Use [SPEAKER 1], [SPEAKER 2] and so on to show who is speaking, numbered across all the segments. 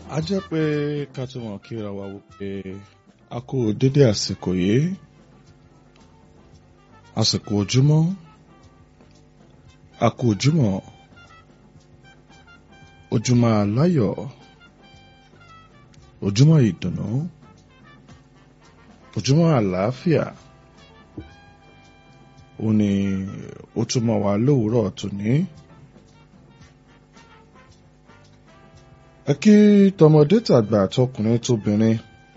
[SPEAKER 1] a jẹ́ pé ká tó mọ̀ kíra wa wípé a kú dédé àsìkò yìí àsìkò ojúmọ́ a kú ojúmọ́ ojúmọ́ aláyọ̀ ojúmọ́ ìdùnnú ojúmọ́ àlàáfíà ó ní ó túmọ̀ wá lówùúrọ̀ tòní. ẹ kí tọmọdé tàgbà tọkùnrin tóbìnrin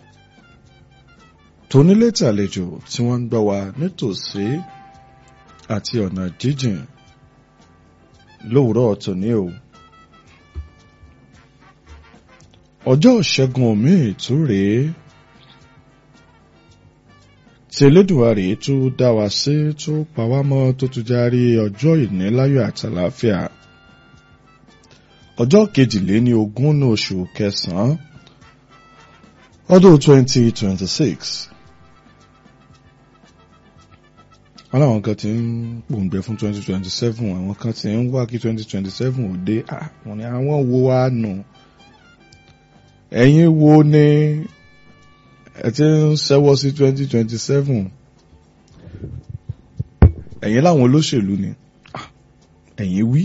[SPEAKER 1] tónílé tàlejò tí wọ́n ń gbọ́ wa nítòsí àti ọ̀nà jíjìn lówùúrọ̀ tòní o. ọjọ́ ìṣẹ́gun omi ìtú rèé tí Elédùmarè tó dá wa sí tó pa wá mọ́ tó tún járí ọjọ́ ìníláyọ̀ àtàlàáfíà ọjọ́ kejìléní ogún ní oṣù kẹsàn-án ọdún twenty twenty six wọn làwọn kan ti ń pòǹgbẹ fún twenty twenty seven àwọn kan ti ń wá kí twenty twenty seven ò dé àwọn ni àwọn wo wá nù ẹ̀yin wo ni ẹ ti ń ṣẹ́wọ́ sí twenty twenty seven ẹ̀yin láwọn olóṣèlú ni ẹ̀yin wí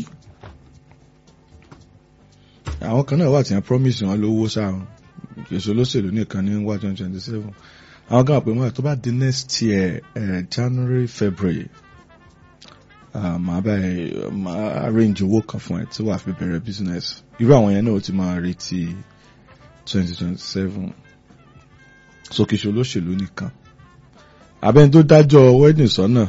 [SPEAKER 1] àwọn kan náà wà tí wọ́n promise wọn lówó sáà èso olóṣèlú nìkan ní wá twenty twenty seven àwọn kan pè wọ́n tó bá di next year uh, January February màá báyìí màá arrange owó kan fún ẹ tí wàá fi bẹ̀rẹ̀ business irú àwọn yẹn náà ó ti máa retí twenty twenty seven sókèṣe olóṣèlú nìkan abẹ́ni tó dájọ́ wedding sọ́nà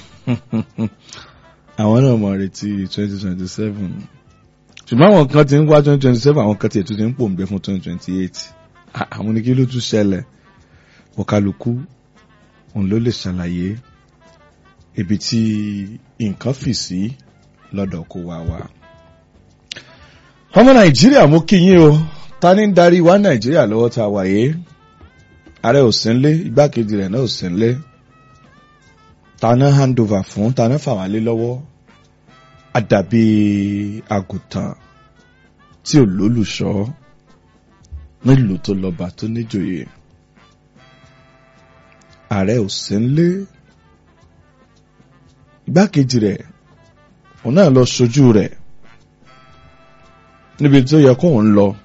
[SPEAKER 1] àwọn náà máa retí twenty twenty seven ṣùgbọ́n àwọn kan ti ń wá twenty twenty seven àwọn kan ti ètò ti ń pòǹgbẹ fún twenty twenty eight àwọn ní kí ló tún ṣẹlẹ̀ ọ̀kálukú òun ló lè ṣàlàyé ibi tí nǹkan fì sí lọ́dọ̀ kó wá wá. ọmọ nàìjíríà mú kí yín o ta ní ń darí wá nàìjíríà lọ́wọ́ tá a wà yé ààrẹ ò sí nlé igbákejì rẹ̀ náà ò sí nlé ta ná handover fún ta ná fà wá lé lọ́wọ́ àdàbí àgùntàn tí ò lólùṣọ́ nílùú tó lọ́ba tó níjòyè ààrẹ ò sí nlé igbákejì rẹ̀ òun náà lọ ṣojú rẹ̀ níbi tó yẹ kó ń lọ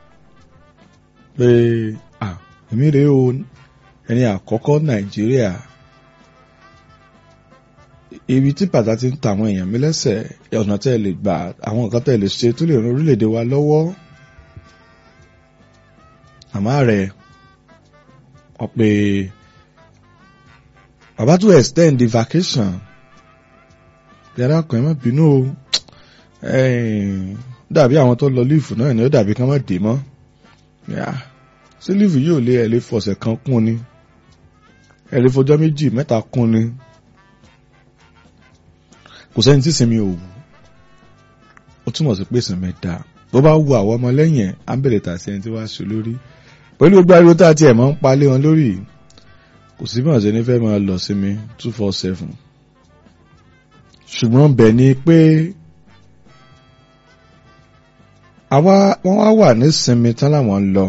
[SPEAKER 1] pé à èmi rèé o ẹni àkọ́kọ́ nàìjíríà ibi tí bàtà ti ń ta àwọn èèyàn mi lẹ́sẹ̀ ọ̀nà tẹ́ ẹ lè gbà àwọn nǹkan tẹ́ ẹ lè ṣe tó lè ran orílẹ̀-èdè wa lọ́wọ́ àmọ́ rẹ̀ wọ́n pe bàbá tó extend the vacation yàrá kan ẹ má bínú o dàbí àwọn tó lọ líìfù náà ni ó dàbí ká má dé mọ́ sí líìfù yóò lé ẹ lè fọ̀sẹ̀ kan kún ni ẹ lè fọjọ́ méjì mẹ́ta kún ni kò sẹ́ni tí sinmi ò wù ó túmọ̀ sí pé sinmi dá bó bá wu àwọn ọmọ lẹ́yìn ẹ̀ á bẹ̀rẹ̀ tà sí ẹni tí wàá ṣe lórí pẹ̀lú gbogbo ariwo tá a tiẹ̀ máa ń palẹ̀ wọn lórí kò sí bí wọ́n ṣe ní fẹ́ máa lọ sí mi two four seven ṣùgbọ́n bẹ̀ ni pé àwa wọ́n wá wà ní sinmi tán láwọn lọ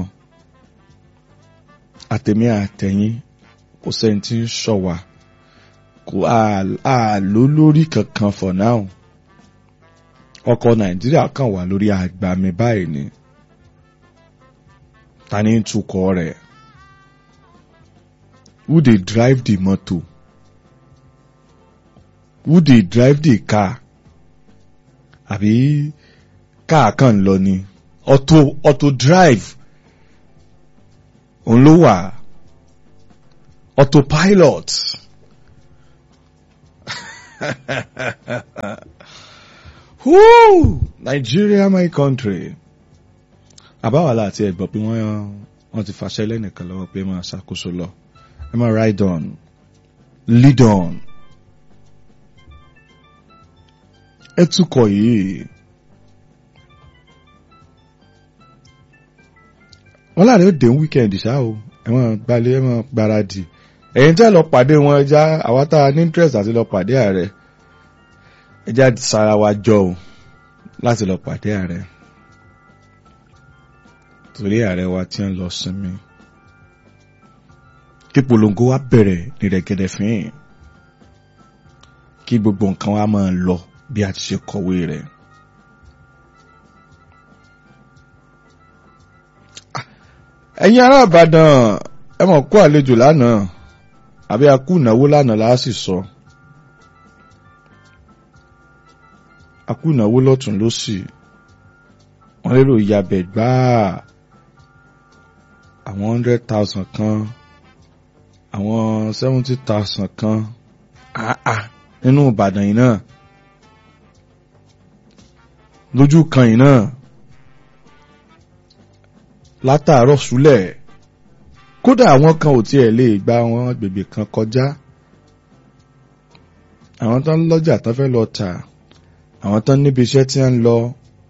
[SPEAKER 1] àtẹ̀mí àtẹ̀yìn kò sẹ́ni tí ń ṣọ́ wa kò àlò lórí kankan for now ọkọ̀ nàìjíríà kàn wà lórí àgbàmì báyìí ni ta ni ń tukọ̀ rẹ̀ who dey drive the motor who dey drive the car àbí káà kan lọ ni auto auto drive òun ló wà autopilot. Woo! Nigeria my country. Àbáwálà àti ẹ̀gbọ́n pé wọ́n wọ́n ti fàṣẹ lẹ́nìkan lọ́wọ́ pé máa ṣàkóso lọ. Ẹ máa ride on, lead on. Ẹ túkọ̀ yìí. Wọ́n láàrin ó dé weekend ṣá o. Ẹ máa gbalẹ̀ ẹ máa gbáradì. Ẹ̀yin tẹ́ lọ pàdé wọn ẹja àwa tá a ní interest àti lọ pàdé ààrẹ ẹjá sara wa jọ o láti lọ pàdé ààrẹ torí ààrẹ wa tí ń lọ sinmi kí polongo wa bẹ̀rẹ̀ ní rẹ̀gẹ̀dẹ̀ fín kí gbogbo nǹkan wa máa lọ bí a ti ṣe kọ̀wé rẹ̀. ẹ̀yin ará Ìbàdàn ẹ mọ̀ kó àlejò lánàá àbí a kú ìnáwó lánàá la sì sọ a kú ìnáwó lọ́tún lósì wọ́n lérò ìyàbẹ̀ gbáà àwọn hundred thousand kan àwọn seventy thousand kan àà nínú Ìbàdàn yìí náà lójú kan yìí náà látàárọ̀ súlẹ̀ kódà àwọn kan ò tiẹ̀ lè gba àwọn agbègbè kan kọjá àwọn tán lọ́jà tán fẹ́ lọ tà àwọn tán níbi iṣẹ́ tí ń lọ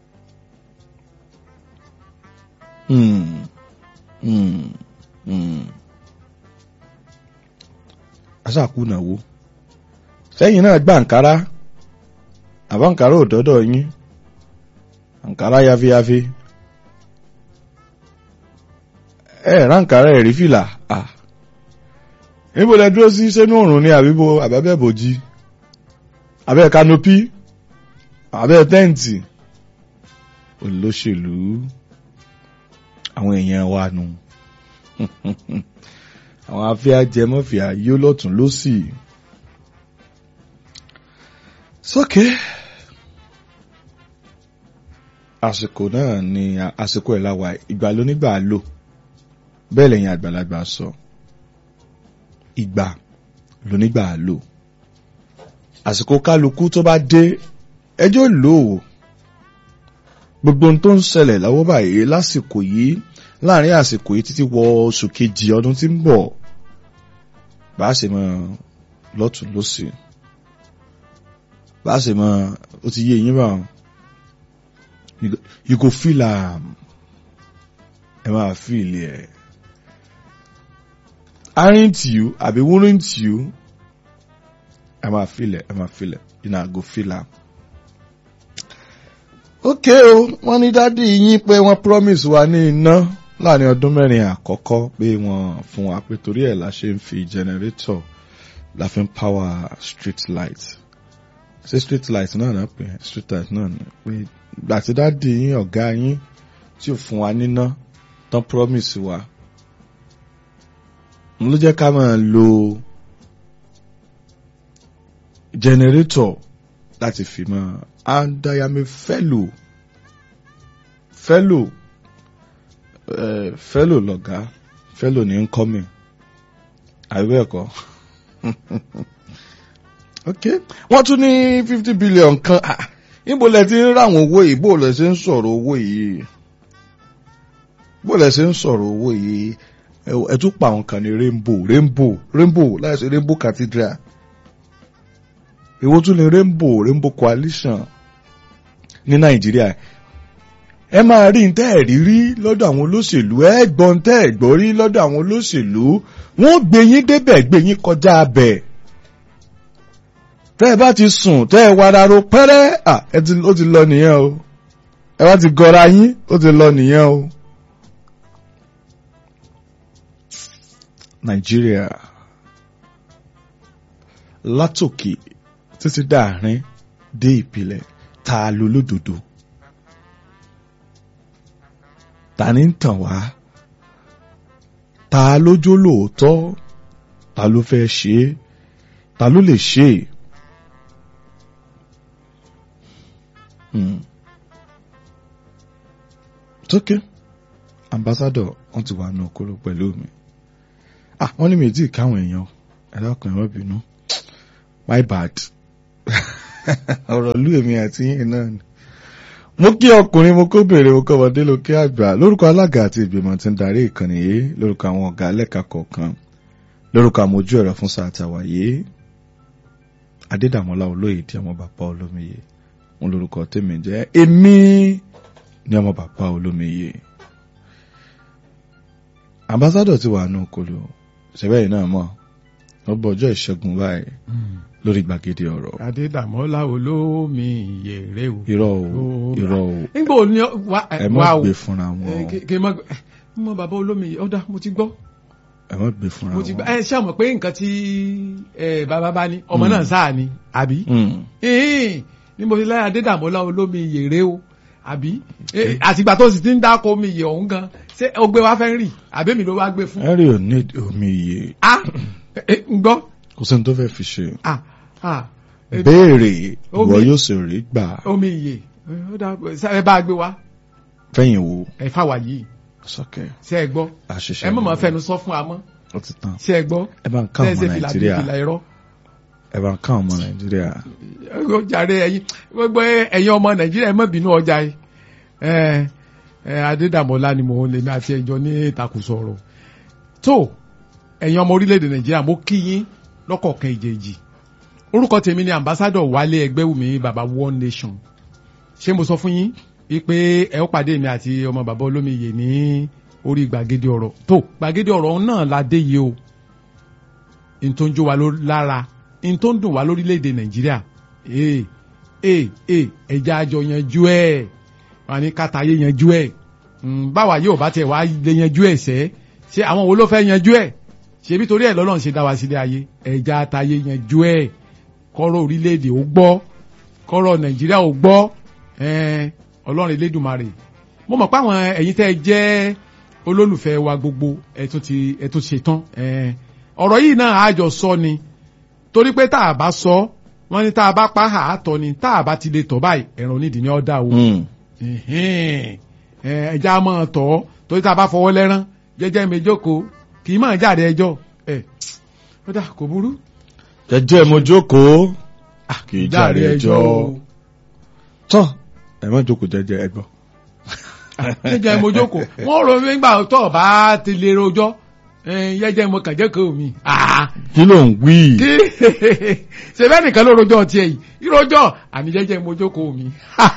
[SPEAKER 1] Hmm. Hmm. Hmm. aṣàkúnàwó sẹ́yìn náà gba àǹkárá àbá àǹkárá ò dọ́dọ̀ yín àǹkárá yafiyafi ẹ ráǹkárá ẹ̀rí fìlà à níbo lẹ dúró sí sẹ́nu òrùn ní àbíbo àbábẹ́ bòjì abẹ́ kanopi abẹ́ tẹ́ǹtì olóṣèlú àwọn èèyàn wa nù àwọn afẹ́ ajẹmọ́fìá yóò lọ́tún lọ́sì sókè àsìkò náà ni àsìkò ẹ̀ láwa ìgbà lónígbà lò bẹ́ẹ̀ lẹ́yìn àgbàlagbà sọ ìgbà lónígbà lò àsìkò kálukú tó bá dé ẹjọ́ lò ó gbogbo ohun tó ń ṣẹlẹ̀ lọ́wọ́ báyìí lásìkò yìí láàrin àsìkò yìí títí wọ oṣù kejì ọdún tí ń bọ̀ bá a ṣe mọ lọ́tún lọ́sì bá a ṣe mọ ó ti yé yín bá you go feel am ẹ máa feel ẹ aren't you àbí weren't you ẹ máa feel ẹ ẹ máa feel ẹ you know go feel am ok o wọ́n ní dádì yín pé wọ́n promise wa ní iná láàrin ọdún mẹ́rin àkọ́kọ́ pé wọ́n fún wa pé torí ẹ̀ la ṣe ń fi generator la fi ń power street light ṣé street light náà náà pè street light náà ni pé ìgbà tí dádì yín ọ̀gá yín tí ò fún wa níná tán promise wa n ló jẹ́ ká máa lo generator láti fi máa and I am a fellow fellow uh, fellow lọ̀gá fellow ní incoming àìwé ẹ̀kọ́ ok wọ́n tún ní fifty billion kan ah níbo lẹ ti ń ráwọn owó yìí bó lẹ ṣe ń sọ̀rọ̀ owó yìí bó lẹ ṣe ń sọ̀rọ̀ owó yìí ẹ tún pa àwọn kan ní rainbow rainbow rainbow láìsí rainbow cathedral èwo tún ní rainbow rainbow coalition ní nàìjíríà ẹ máa rí tẹ́ ẹ̀ rí rí lọ́dọ̀ àwọn olóṣèlú ẹ gbọ́n tẹ́ ẹ̀ gbọ́ rí lọ́dọ̀ àwọn olóṣèlú wọ́n gbé yín débẹ̀ gbé yín kọjá abẹ̀ tẹ́ ẹ bá ti sùn tẹ́ ẹ wararo pẹ́rẹ́ à ẹ ti ó ti lọ nìyẹn o ẹ bá ti gọra yín ó ti lọ nìyẹn o. nàìjíríà látòkè títí dáàrin dé ìpìlẹ̀ ta ló lódodo ta ní ń tàn wá ta ló jó lóòótọ́ ta ló fẹ́ ṣe é ta ló lè ṣe é. tókè ambassador wọn ti wà ní okoro pẹ̀lú mi ah wọ́n ní mi tí káwọn èèyàn ẹ̀rọ kan ẹ̀rọ bínú my bad ọ̀rọ̀ lú èmi àti yín náà ni. mo kí ọkùnrin mo kó bèrè mo kọ́mọdé ló kí àgbà lórúkọ alága àti ìgbìmọ̀ tí ń darí ìkànnì yìí lórúkọ àwọn ọ̀gá lẹ́ka kọ̀ọ̀kan lórúkọ àmójú ẹ̀rọ fún sáà tàwa yìí adédàmọ́lá olóyè di ọmọ bàbá olómiyè wọn lórúkọ tèmi jẹ́ èmi ni ọmọ bàbá olómiyè ambassadọ̀ ti wà nù kolo ṣẹ̀bẹ́ yìí náà mọ̀ lọ́bọ̀ ọjọ́ ìṣẹ́gun báyìí lórí gbàgede ọ̀rọ̀
[SPEAKER 2] adédàmọ́lá olómi ìyèrè o.
[SPEAKER 1] irọ́ o
[SPEAKER 2] Ó-
[SPEAKER 1] irọ́ o
[SPEAKER 2] nígbà wo ni ọ- wa
[SPEAKER 1] ẹ má
[SPEAKER 2] wa o
[SPEAKER 1] gbé fúnra
[SPEAKER 2] ẹ,
[SPEAKER 1] wọn
[SPEAKER 2] kí- kí n má gbé mọ bàbá olómi yìí ọ̀dà mo ti gbọ́
[SPEAKER 1] ẹ má gbé fúnra
[SPEAKER 2] mo ti gbọ́
[SPEAKER 1] wọn.
[SPEAKER 2] ẹ ṣé àmọ̀ pé nǹkan tí ẹ, bàbá bá ní ọmọ
[SPEAKER 1] Mm.
[SPEAKER 2] náà sáà ni àbí
[SPEAKER 1] Mm.
[SPEAKER 2] ìhìn ni mo fi láyé adédàmọ́lá olómi ìyèrè o àbí Eh, àtìgbà tó sì ti ń dáko omi ìyè ọ̀hún gan ṣé o gbé wá fẹ́ rì àbí mi ló wá gbé fún.
[SPEAKER 1] Henry ò ní omi iye
[SPEAKER 2] a ẹ, ń gbọ́
[SPEAKER 1] kò sẹ́ni tó fẹ́ fi ṣe
[SPEAKER 2] a a ẹ,
[SPEAKER 1] béèrè
[SPEAKER 2] Omi-
[SPEAKER 1] ìwọ yóò sì rí gbà
[SPEAKER 2] omi ìyè ẹ, ó dà ẹ bá a gbé wá
[SPEAKER 1] fẹ́yìn wo
[SPEAKER 2] ẹ fáwa yìí
[SPEAKER 1] sọ́kẹ́
[SPEAKER 2] ṣé ẹ gbọ́
[SPEAKER 1] àṣìṣe
[SPEAKER 2] ẹ mọ̀ mọ́ fẹnu sọ fún wa mọ́
[SPEAKER 1] ó ti tán
[SPEAKER 2] ṣé ẹ gbọ́
[SPEAKER 1] ẹ bá ń ká
[SPEAKER 2] ṣé ẹ
[SPEAKER 1] ọmọ
[SPEAKER 2] ṣe fìlà bíi
[SPEAKER 1] nàìjíríà
[SPEAKER 2] fìlà irọ́.
[SPEAKER 1] ẹ bá ń ká ọmọ nàìjíríà
[SPEAKER 2] ó jàre ẹ̀yin gbogbo ẹ̀yin ọmọ nàìjíríà ẹ má bínú ọjà yìí ẹ ẹ adédàmọ́lá ni mò ń lè ní àti ẹjọ́ ní ìtakùsọ ọ̀rọ̀ tó ẹ̀yin ọmọ orílẹ̀-èdè nàìjíríà mo kí yín lọ́kọ̀ọ̀kan ìjèjì orúkọ tèmi ni ambassadọ wálé ẹgbẹ́wùmí baba one nation ṣé mo sọ fún yín wípé ẹ ó pàdé mi àti ọmọ bàbá olómiyè ní orí gbàgede ọ̀rọ̀ tó gbàgede ọ̀rọ̀ náà la dé yìí o n tó ń jó wa ló- lára n tó ń dùn wá lórílẹ̀‐èdè nàìjíríà ee ee ee ẹja àjọ yanjú ẹ̀ wà ní kàtàyé yanjú ẹ̀ Mm, báwa yóò bá tiẹ̀ wá lè yanjú ẹ̀ sẹ́ ṣé àwọn wo ló fẹ́ yanjú ẹ̀ ṣebí torí ẹ̀ lọ́lọ́run ṣe dá wa sílé ayé ẹja àtàyé yanjú ẹ̀ kọ́rọ̀ orílẹ̀‐èdè ó gbọ́ kọ́rọ̀ nàìjíríà ó gbọ́ ẹ̀ẹ́n, ọlọ́run elédùnmarè mo mọ̀ pé àwọn ẹ̀yin tẹ́ ẹ jẹ́ olólùfẹ́ wa gbogbo ẹ tún ti ẹ tún ṣetán ẹ̀ẹ́n, ọ̀rọ̀ yìí náà àjọ sọ ni torí pé tá a bá sọ wọ́n ní tá a bá pa á tọ́ ni tá a bá ti lè tọ́ báyìí ẹ̀rọ onídìí ni ọ́ dà o
[SPEAKER 1] Mm.
[SPEAKER 2] ẹ̀hẹ́n, ẹ, ẹja máa tọ́ torí tá a bá fọwọ́ lẹ́rán jẹ́jẹ́ mi jókòó kì í máa jáde ẹjọ́ ẹ̀ ó dà kò burú
[SPEAKER 1] jẹ́jẹ́ mo jókòó kì í jàre ẹjọ́ tán ẹ má jókòó jẹ́jẹ́ ẹ gbọ́.
[SPEAKER 2] jẹ́jẹ́ mo jókòó wọ́n rò mí gbà tó bá ti lè rojọ́ ẹ̀, jẹ́jẹ́ mo kàn jẹ́ kó mi. Ah,
[SPEAKER 1] kí ló ń wí
[SPEAKER 2] kí ṣe bẹ́ẹ̀ nìkan ló rojọ́ tiẹ̀ yìí ìrojọ́ àní jẹ́jẹ́ mo jókòó mi.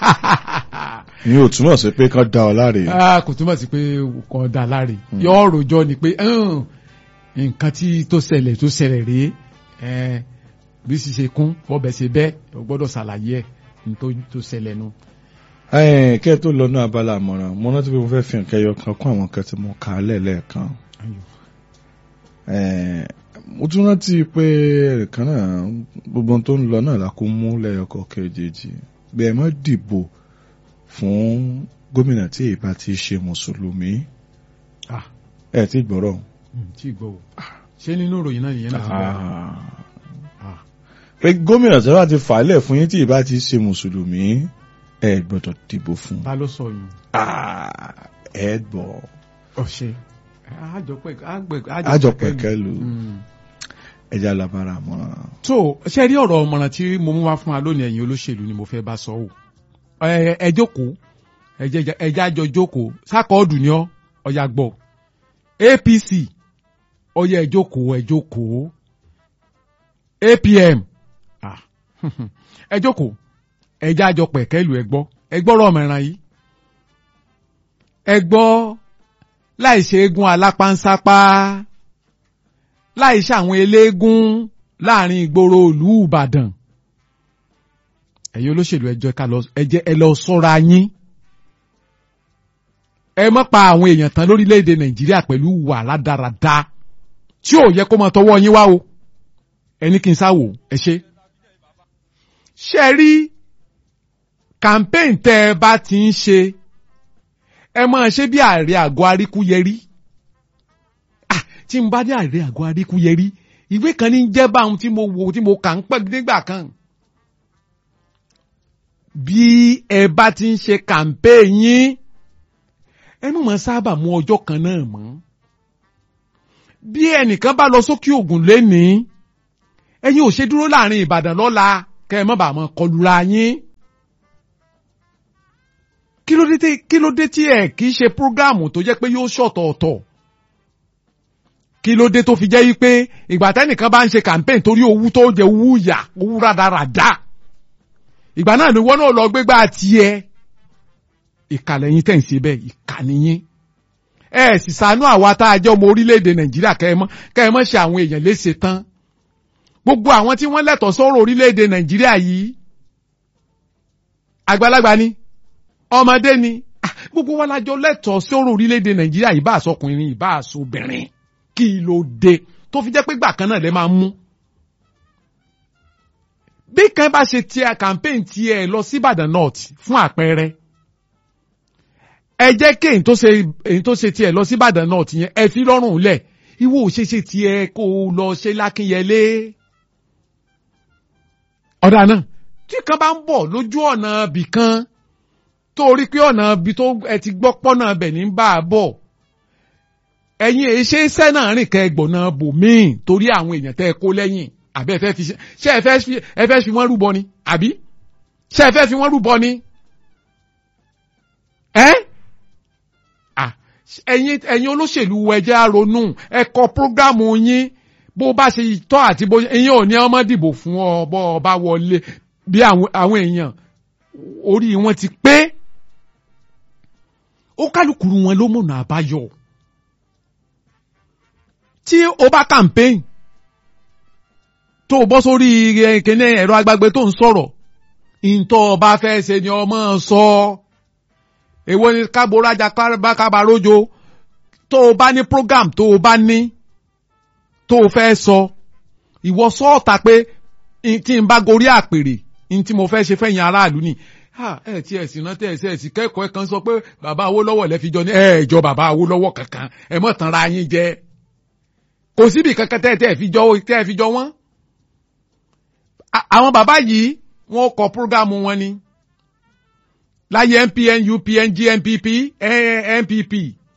[SPEAKER 1] ni ò túmọ̀ sí pé kán dá ọ láre
[SPEAKER 2] Ah, kò túmọ̀ sí pé kò dá láre yọ rojọ́ ni pé "Hmm, nǹkan tí tó ṣẹlẹ̀ tó ṣẹlẹ̀ rèé Eh, bí sì ṣe kún bọ́bẹ̀ ṣe bẹ́ẹ̀ o gbọ́dọ̀ ṣàlàyé ẹ̀ ní tó tó ṣẹlẹ̀ nu.
[SPEAKER 1] Ẹ̀ẹ́n, kẹ́ ẹ tó lọ náà abala àmọ̀ràn mo rántí pé mo fẹ́ fi nǹkan ẹyọ kan kún àwọn kan tí mo kà á lẹ́ẹ̀lẹ́ẹ̀kan Ẹ̀ẹ́n, mo tún rántí pé ẹ̀ẹ̀kan náà gbogbo ohun tó ń lọ náà la kó mú lẹ́yọkọ̀ kejì bí ẹ má dìbò fún gómìnà tí èyí bá ti ṣe mùsùlùmí
[SPEAKER 2] Ah.
[SPEAKER 1] ẹ ti gbọ́rọ̀
[SPEAKER 2] tí gbọ́ o ṣé nínú ìròyìn náà nìyẹn náà ti bẹ̀rẹ̀. Ah.
[SPEAKER 1] pé gómìnà tí wọ́n ti fà á lẹ̀ fún yín tí èyí bá ti ṣe mùsùlùmí ẹ gbọ́dọ̀ dìbò fún
[SPEAKER 2] ta ló sọ yìí.
[SPEAKER 1] Ah, ẹ gbọ́
[SPEAKER 2] ọ̀ṣẹ́ àjọpẹ̀
[SPEAKER 1] àjọpẹ̀kẹ́lu ẹja labara àmọ̀ràn.
[SPEAKER 2] tó ṣe rí ọ̀rọ̀ ọmọràn tí mo mú wá fún wa lónìí ẹ̀yin olóṣèlú ni mo fẹ́ bá sọ o ẹ ẹ jókòó ẹ jẹ́- ẹ jẹ́ àjọ jókòó sákọọdù ni ọ ọyà gbọ́ APC ọyà ẹ jókòó ẹ jókòó APM ah, ẹ jókòó ẹ jẹ́ àjọ pẹ̀kẹ́lù ẹ gbọ́ ẹ gbọ́rọ̀ ọmọràn yìí ẹ gbọ́ láì ṣe eégún alápánsápá láì ṣàwọn eléégún láàrin ìgboro ìlú Ìbàdàn ẹ̀yin olóṣèlú ẹ jẹ́ ká lọ ẹ jẹ́ ẹ lọ ṣọ́ra yín ẹ má pa àwọn èèyàn tán lórílẹ̀‐èdè Nàìjíríà pẹ̀lú wà rádaràda tí ò yẹ kó máa tọwọ́ yín wá o ẹni kí n sáwò ẹ ṣe. ṣé ẹ rí campaign tẹ́ ẹ bá ti ń ṣe ẹ máa ṣe bí ààrẹ àgọ́ aríkúyẹrí ah tí n bá dé ààrẹ àgọ́ aríkúyẹrí ìwé kan ní jẹ́ báwọn tí mo wò tí mo kà ń pẹ́ nígbà kan bí ẹ bá ti ń ṣe campaign yín ẹnu mọ̀ sábà mú ọjọ́ kan náà mọ́ bí ẹnìkan bá lọ sókè ògùn lénìí ẹ̀yin ò ṣe dúró láàrin Ìbàdàn lọ́la kẹ́ ẹ má bàa mọ́ kọlura yín kí ló dé tí kí ló dé tí ẹ kì í ṣe prógáàmù tó jẹ́ pé yóò ṣọ̀tọ̀ọ̀tọ̀ kí ló dé tó fi jẹ́ yí pé ìgbà tẹ́nìkan bá ń ṣe campaign torí owó tó jẹ owó yà owó rádaràda ìgbà náà ni wọ́n náà lọ gbégbá tiẹ̀ ìkàlẹ̀ yín tẹ̀ ń ṣe bẹ́ẹ̀ ìkànnì yín ẹ sì ṣàánú àwa tá a jẹ́ ọmọ orílẹ̀-èdè Nàìjíríà kẹ́ ẹ mọ́ kẹ́ ẹ mọ́ ṣe àwọn èèyàn léṣe tán gbogbo àwọn tí wọ́n lẹ́tọ̀ọ́ sọ́rọ̀ orílẹ̀-èdè nàìjíríà yìí àgbàlagbà ni ọmọdé ni Ah, gbogbo wa lájọ lẹ́tọ̀ọ́ sọ́rọ̀ orílẹ̀-èdè nàìjíríà yìí bá àsọkùnrin ìbá àsọbìnrin kí ló dé tó fi jẹ́ pé gbà kan náà lè máa mú bí kan bá ṣe tiẹ̀ campaign tiẹ̀ lọ sí Ìbàdàn North fún àpẹẹrẹ ẹ jẹ́ kí èyí tó ṣe èyí tó ṣe tiẹ̀ lọ sí Ìbàdàn North yẹn ẹ fi lọ́rùn lẹ̀ ìwọ ò ṣe ṣe tiẹ̀ kó o lọ ṣe lákínyẹlé ọ̀dà náà tí kan bá ń bọ̀ lójú ọ̀nà bì kan tó rí pé ọ̀nà bí tó ẹ ti gbọ́ pọ́nà bẹ̀ ní bá a bọ̀ ẹ̀yin èyí ṣe iṣẹ́ náà rìn kẹ́ ẹgbọ̀nà bòmíì torí àwọn èèyàn tẹ́ ẹ kó lẹ́yìn àbí ẹ fẹ́ fi ṣe ẹ fẹ́ fi ẹ fẹ́ fi wọ́n rúbọ ni àbí ṣé ẹ fẹ́ fi wọ́n rúbọ ni ẹ́ Ah, ẹ̀yin ẹ̀yin olóṣèlú ẹjẹ́ àrònú ẹ kọ prógámù yín bó bá ṣe tọ́ àti bó ẹ̀yin ò ní ọmọ dìbò fún ọ bọ́ ọ bá wọlé bí àwọn àwọn èèyàn orí wọn ti pé ó kálukú wọn ló mọ̀nà àbáyọ tí o bá campaign tó o bọ́ sórí eh, kíní ẹ̀rọ agbágbé tó ń sọ̀rọ̀ ìntọ́ ọba fẹ́ ṣe ni ọmọ sọ èwo ni káborájà kábàrójo tó o bá ní program tó o bá ní tó o fẹ́ sọ ìwọ sọ́ọ̀ta pé in- tí n bá gorí àpèrè in tí mo fẹ́ ṣe fẹ́yìn aráàlú ni ha ẹ ti ẹ̀sìn náà tẹ ẹ̀sìn ẹ̀sìn kẹ́kọ̀ọ́ ẹ̀ kan sọ pé bàbá Awólọ́wọ̀ lẹ́ fi jọ ní ẹ̀ jọ bàbá Awólọ́wọ̀ kankan ẹ mọ̀ tán ra yín jẹ kò síbi kankan tẹ́ ẹ tẹ́ ẹ fi jọ tẹ́ ẹ fi jọ wọ́n. A- àwọn bàbá yìí wọ́n kọ prógámù wọn ni láyé MPN UPN GNPP eh, NPP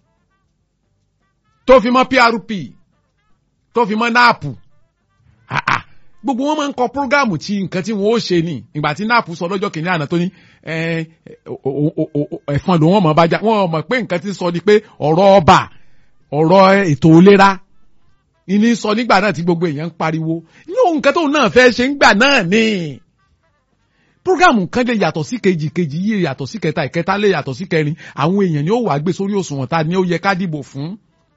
[SPEAKER 2] tó fi mọ́ PRP tó fi mọ́ NAP Ah, ah. gbogbo wọn máa ń kọ prógámù tí nǹkan tí wọn ó ṣe ni ìgbà tí NAP sọ lọ́jọ́ kìíní àná tó ní eh, o- o- o- o- ẹ̀fọn ló wọ́n mọ̀ bá já wọ́n mọ̀ pé nǹkan tí sọ ni pé ọ̀rọ̀ ọba ọ̀rọ̀ ètò ìlera ìní sọ nígbà náà tí gbogbo èèyàn ń pariwo yóò nǹkan tóun náà fẹ́ ṣe ń gbà náà ni programu kan lè yàtọ̀ sí kejì kejì yìí yàtọ̀ sí kẹta ìkẹta lè yàtọ̀ sí kẹrin àwọn èèyàn ni ó wàá gbé sórí òṣùwọ̀n ta ni ó yẹ ká dìbò fún.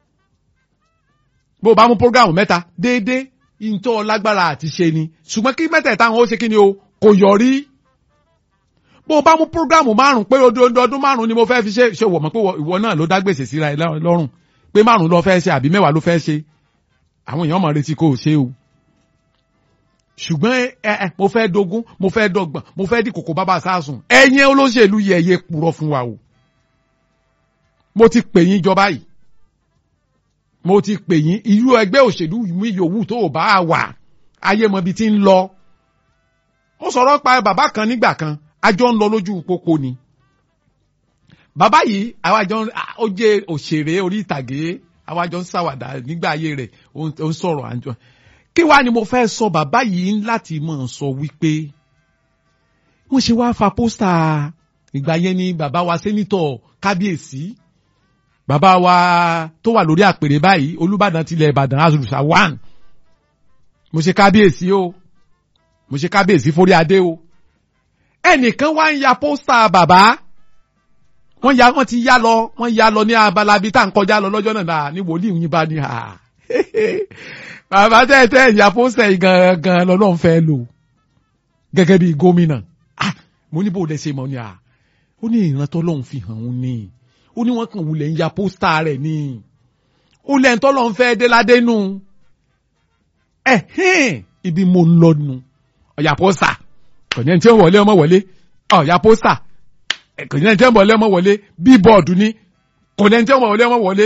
[SPEAKER 2] bó o bá mú programu mẹ́ta déédéé ìntọ́ lágbára àti ṣe ni ṣùgbọ́n kí mẹ́tẹ̀ẹ̀ta àwọn ó ṣe kí ni o kò yọrí. bó o bá mú programu márùn pé ọdún ọdún márùn ni mo fẹ́ fi ṣe ṣe wọ̀ mọ́ pé ìwọ náà ló dá gbèsè síra ẹ lọ́rùn pé márùn ló fẹ́ ṣe àbí mẹ́wàá ló fẹ́ ṣe àwọn èèyàn máa retí kó o ṣe o ṣùgbọ́n ẹ ẹ mo fẹ́ dogun mo fẹ́ dọ́gbọ̀n mo fẹ́ di kòkó bàbá sásùn ẹ̀yin olóṣèlú yẹ ẹ̀yẹ purọ́ fún wa o mo ti pè yín jọba yìí mo ti pè yín irú ẹgbẹ́ òṣèlú mi yòówù tó o bá wà ayé mọ ibi tí ń lọ mo sọ̀rọ̀ pa bàbá kan nígbà kan àjọ ń lọ lójú pópó ni bàbá yìí àwa jọ ń ó jẹ́ òṣèré orí ìtàgé àwa jọ ń ṣàwàdà nígbà ayé rẹ̀ ó ń ó ń sọ̀rọ̀ àjọ kí wàá ni mo fẹ́ sọ bàbá yìí láti mọ̀ sọ wípé wọ́n ṣe wá fa pósítà ìgbà yẹn ni bàbá wa sẹ́nitọ̀ kábíyèsí bàbá wa tó wà lórí àpèrè báyìí olùbàdàn tilẹ̀ ìbàdàn azùrùsà one mo ṣe kábíyèsí o mo ṣe kábíyèsí forí adé o ẹnìkan wá ń ya pósítà bàbá wọ́n ya wọ́n ti yá lọ wọ́n ya lọ ní abala bíi tá à ń kọjá lọ lọ́jọ́ náà ní wòlíì yín bá ní ha bàbá tẹ́tẹ́ ìyá pósítà yìí gangan lọ́lọ́run fẹ́ lò gẹ́gẹ́ bíi gómìnà ah mo ní bó lẹ ṣe mọ̀ ni à ó ní ìrántọ́ lọ́hùn fi hàn òun ni ó ní wọ́n kàn wulẹ̀ ń ya pósítà rẹ̀ ni ó lẹ́yìn tọ́ lọ́hùn fẹ́ dé ládé nù ẹ̀ hẹ́n ibi mo ń lọ nu ọ̀yà pósítà kò ní ẹni tí ó wọlé ọmọ wọlé ọ̀yà pósítà kò ní ẹni tí ó wọlé ọmọ wọlé bíbọ̀dù ni kò ní ẹni tí ó wọlé ọmọ wọlé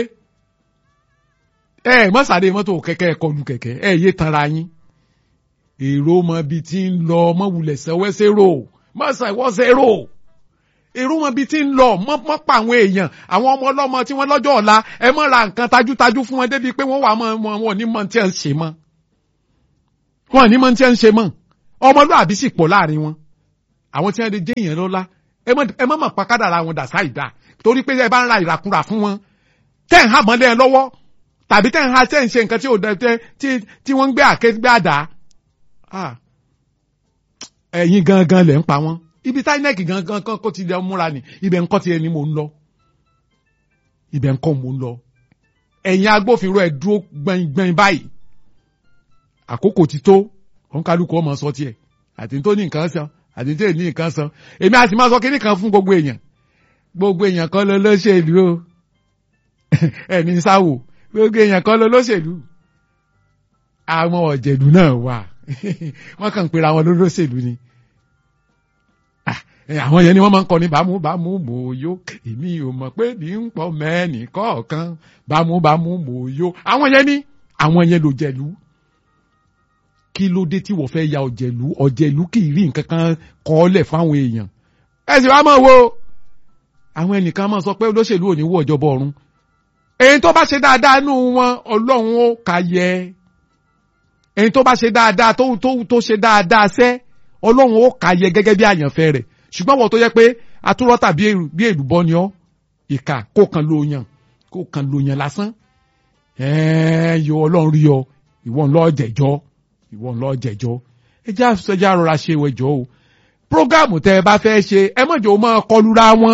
[SPEAKER 2] ẹ mọ́sàdé mọ́tò kẹ̀kẹ́ kọlu kẹ̀kẹ́ ẹ yé tanra yín èrò mọ bí tí ń lọ mọ wulẹ̀ sẹ́wẹ́sẹ́ rò mọ́sà ìwọ́sẹ̀ rò èrò mọ bí tí ń lọ mọ́ mọ́ pa àwọn èèyàn àwọn ọmọ ọlọ́mọ tí wọ́n lọ́jọ́ ọ̀la ẹ mọ́ ra nǹkan tajútajú fún wọn débi pé wọ́n wà mọ́ wọn wọn ní mọ́ tí ẹ ń ṣe mọ́ wọn ní mọ́ tí ẹ ń ṣe mọ́ ọmọlúàbí sì pọ̀ láàrin wọn àwọn tí wọ́n lè jẹ́ èèyàn lọ́la ẹ mọ́ mọ̀ pa kádàrà wọn dà sáìdá torí pé ẹ bá ń ra ìràkúrà fún wọn tẹ́ ń hà mọ́lẹ́ lọ́wọ́ tàbí tẹ́ ń ha tẹ́ ń ṣe nǹkan tí ò dẹ tẹ́ tí tí wọ́n ń gbé àké gbé àdá ẹ̀yin gangan lẹ̀ ń pa wọ́n ibi táínẹ́ẹ̀kì gangan kan kó ti lẹ múra ni ibẹ̀ ń kọ́ ti ẹni mò ń lọ ibẹ̀ ń kọ́ mò ń lọ ẹ̀yin agbófinró ẹ̀ dúró gbẹ̀ngbẹ̀ng báyìí àkókò ti tó òun kálukú ọmọ sọ tiẹ̀ àti tó ní nǹkan san àti tó ní nǹkan san èmi àti máa sọ kíní kan fún gbogbo èèyàn gbogbo èèyàn kan ló lóṣèlú o ẹni sáwò gbogbo èèyàn kan ló lóṣèlú àwọn ọ̀jẹ̀lú náà wà wọ́n kàn ń pera wọn lólóṣèlú ni àwọn yẹn ni wọ́n máa ń kọ ní bámú bámú mòóyó èmi ò mọ̀ pé ní ń pọ̀ mẹ́ẹ̀nì kọ̀ọ̀kan bámú bámú mòóyó àwọn yẹn ni àwọn yẹn ló jẹ̀lú kí ló dé tí wọ́n fẹ́ ya ọ̀jẹ̀lú ọ̀jẹ̀lú kì í rí nǹkan kan kọ́ọ́lẹ̀ fáwọn èèyàn ẹ sì wá mọ̀ wo àwọn ẹnìkan máa sọ pé olóṣèlú ò ní wọ ìjọba ọ̀run èyí tó bá ṣe dáadáa nù wọn ọlọ́run ó kà yẹ èyí tó bá ṣe dáadáa tó tó tó ṣe dáadáa sẹ́ ọlọ́run ó kà yẹ gẹ́gẹ́ bí àyànfẹ́ rẹ̀ ṣùgbọ́n wọ́n tó yẹ pé atúrọ́tà bí èlùbọ́ ni ọ́ ìkà kó kan lo yàn kó kan lo yàn lásán ẹ̀ẹ́ yọ ọlọ́run rí ọ ìwọ ńlọ jẹ̀jọ́ ìwọ ńlọ jẹ̀jọ́ ẹ já ẹ já rọra ṣe wẹ̀jọ́ o prógámù tẹ ẹ bá fẹ́ ṣe ẹ mọ̀jọ́ máa kọlura wọn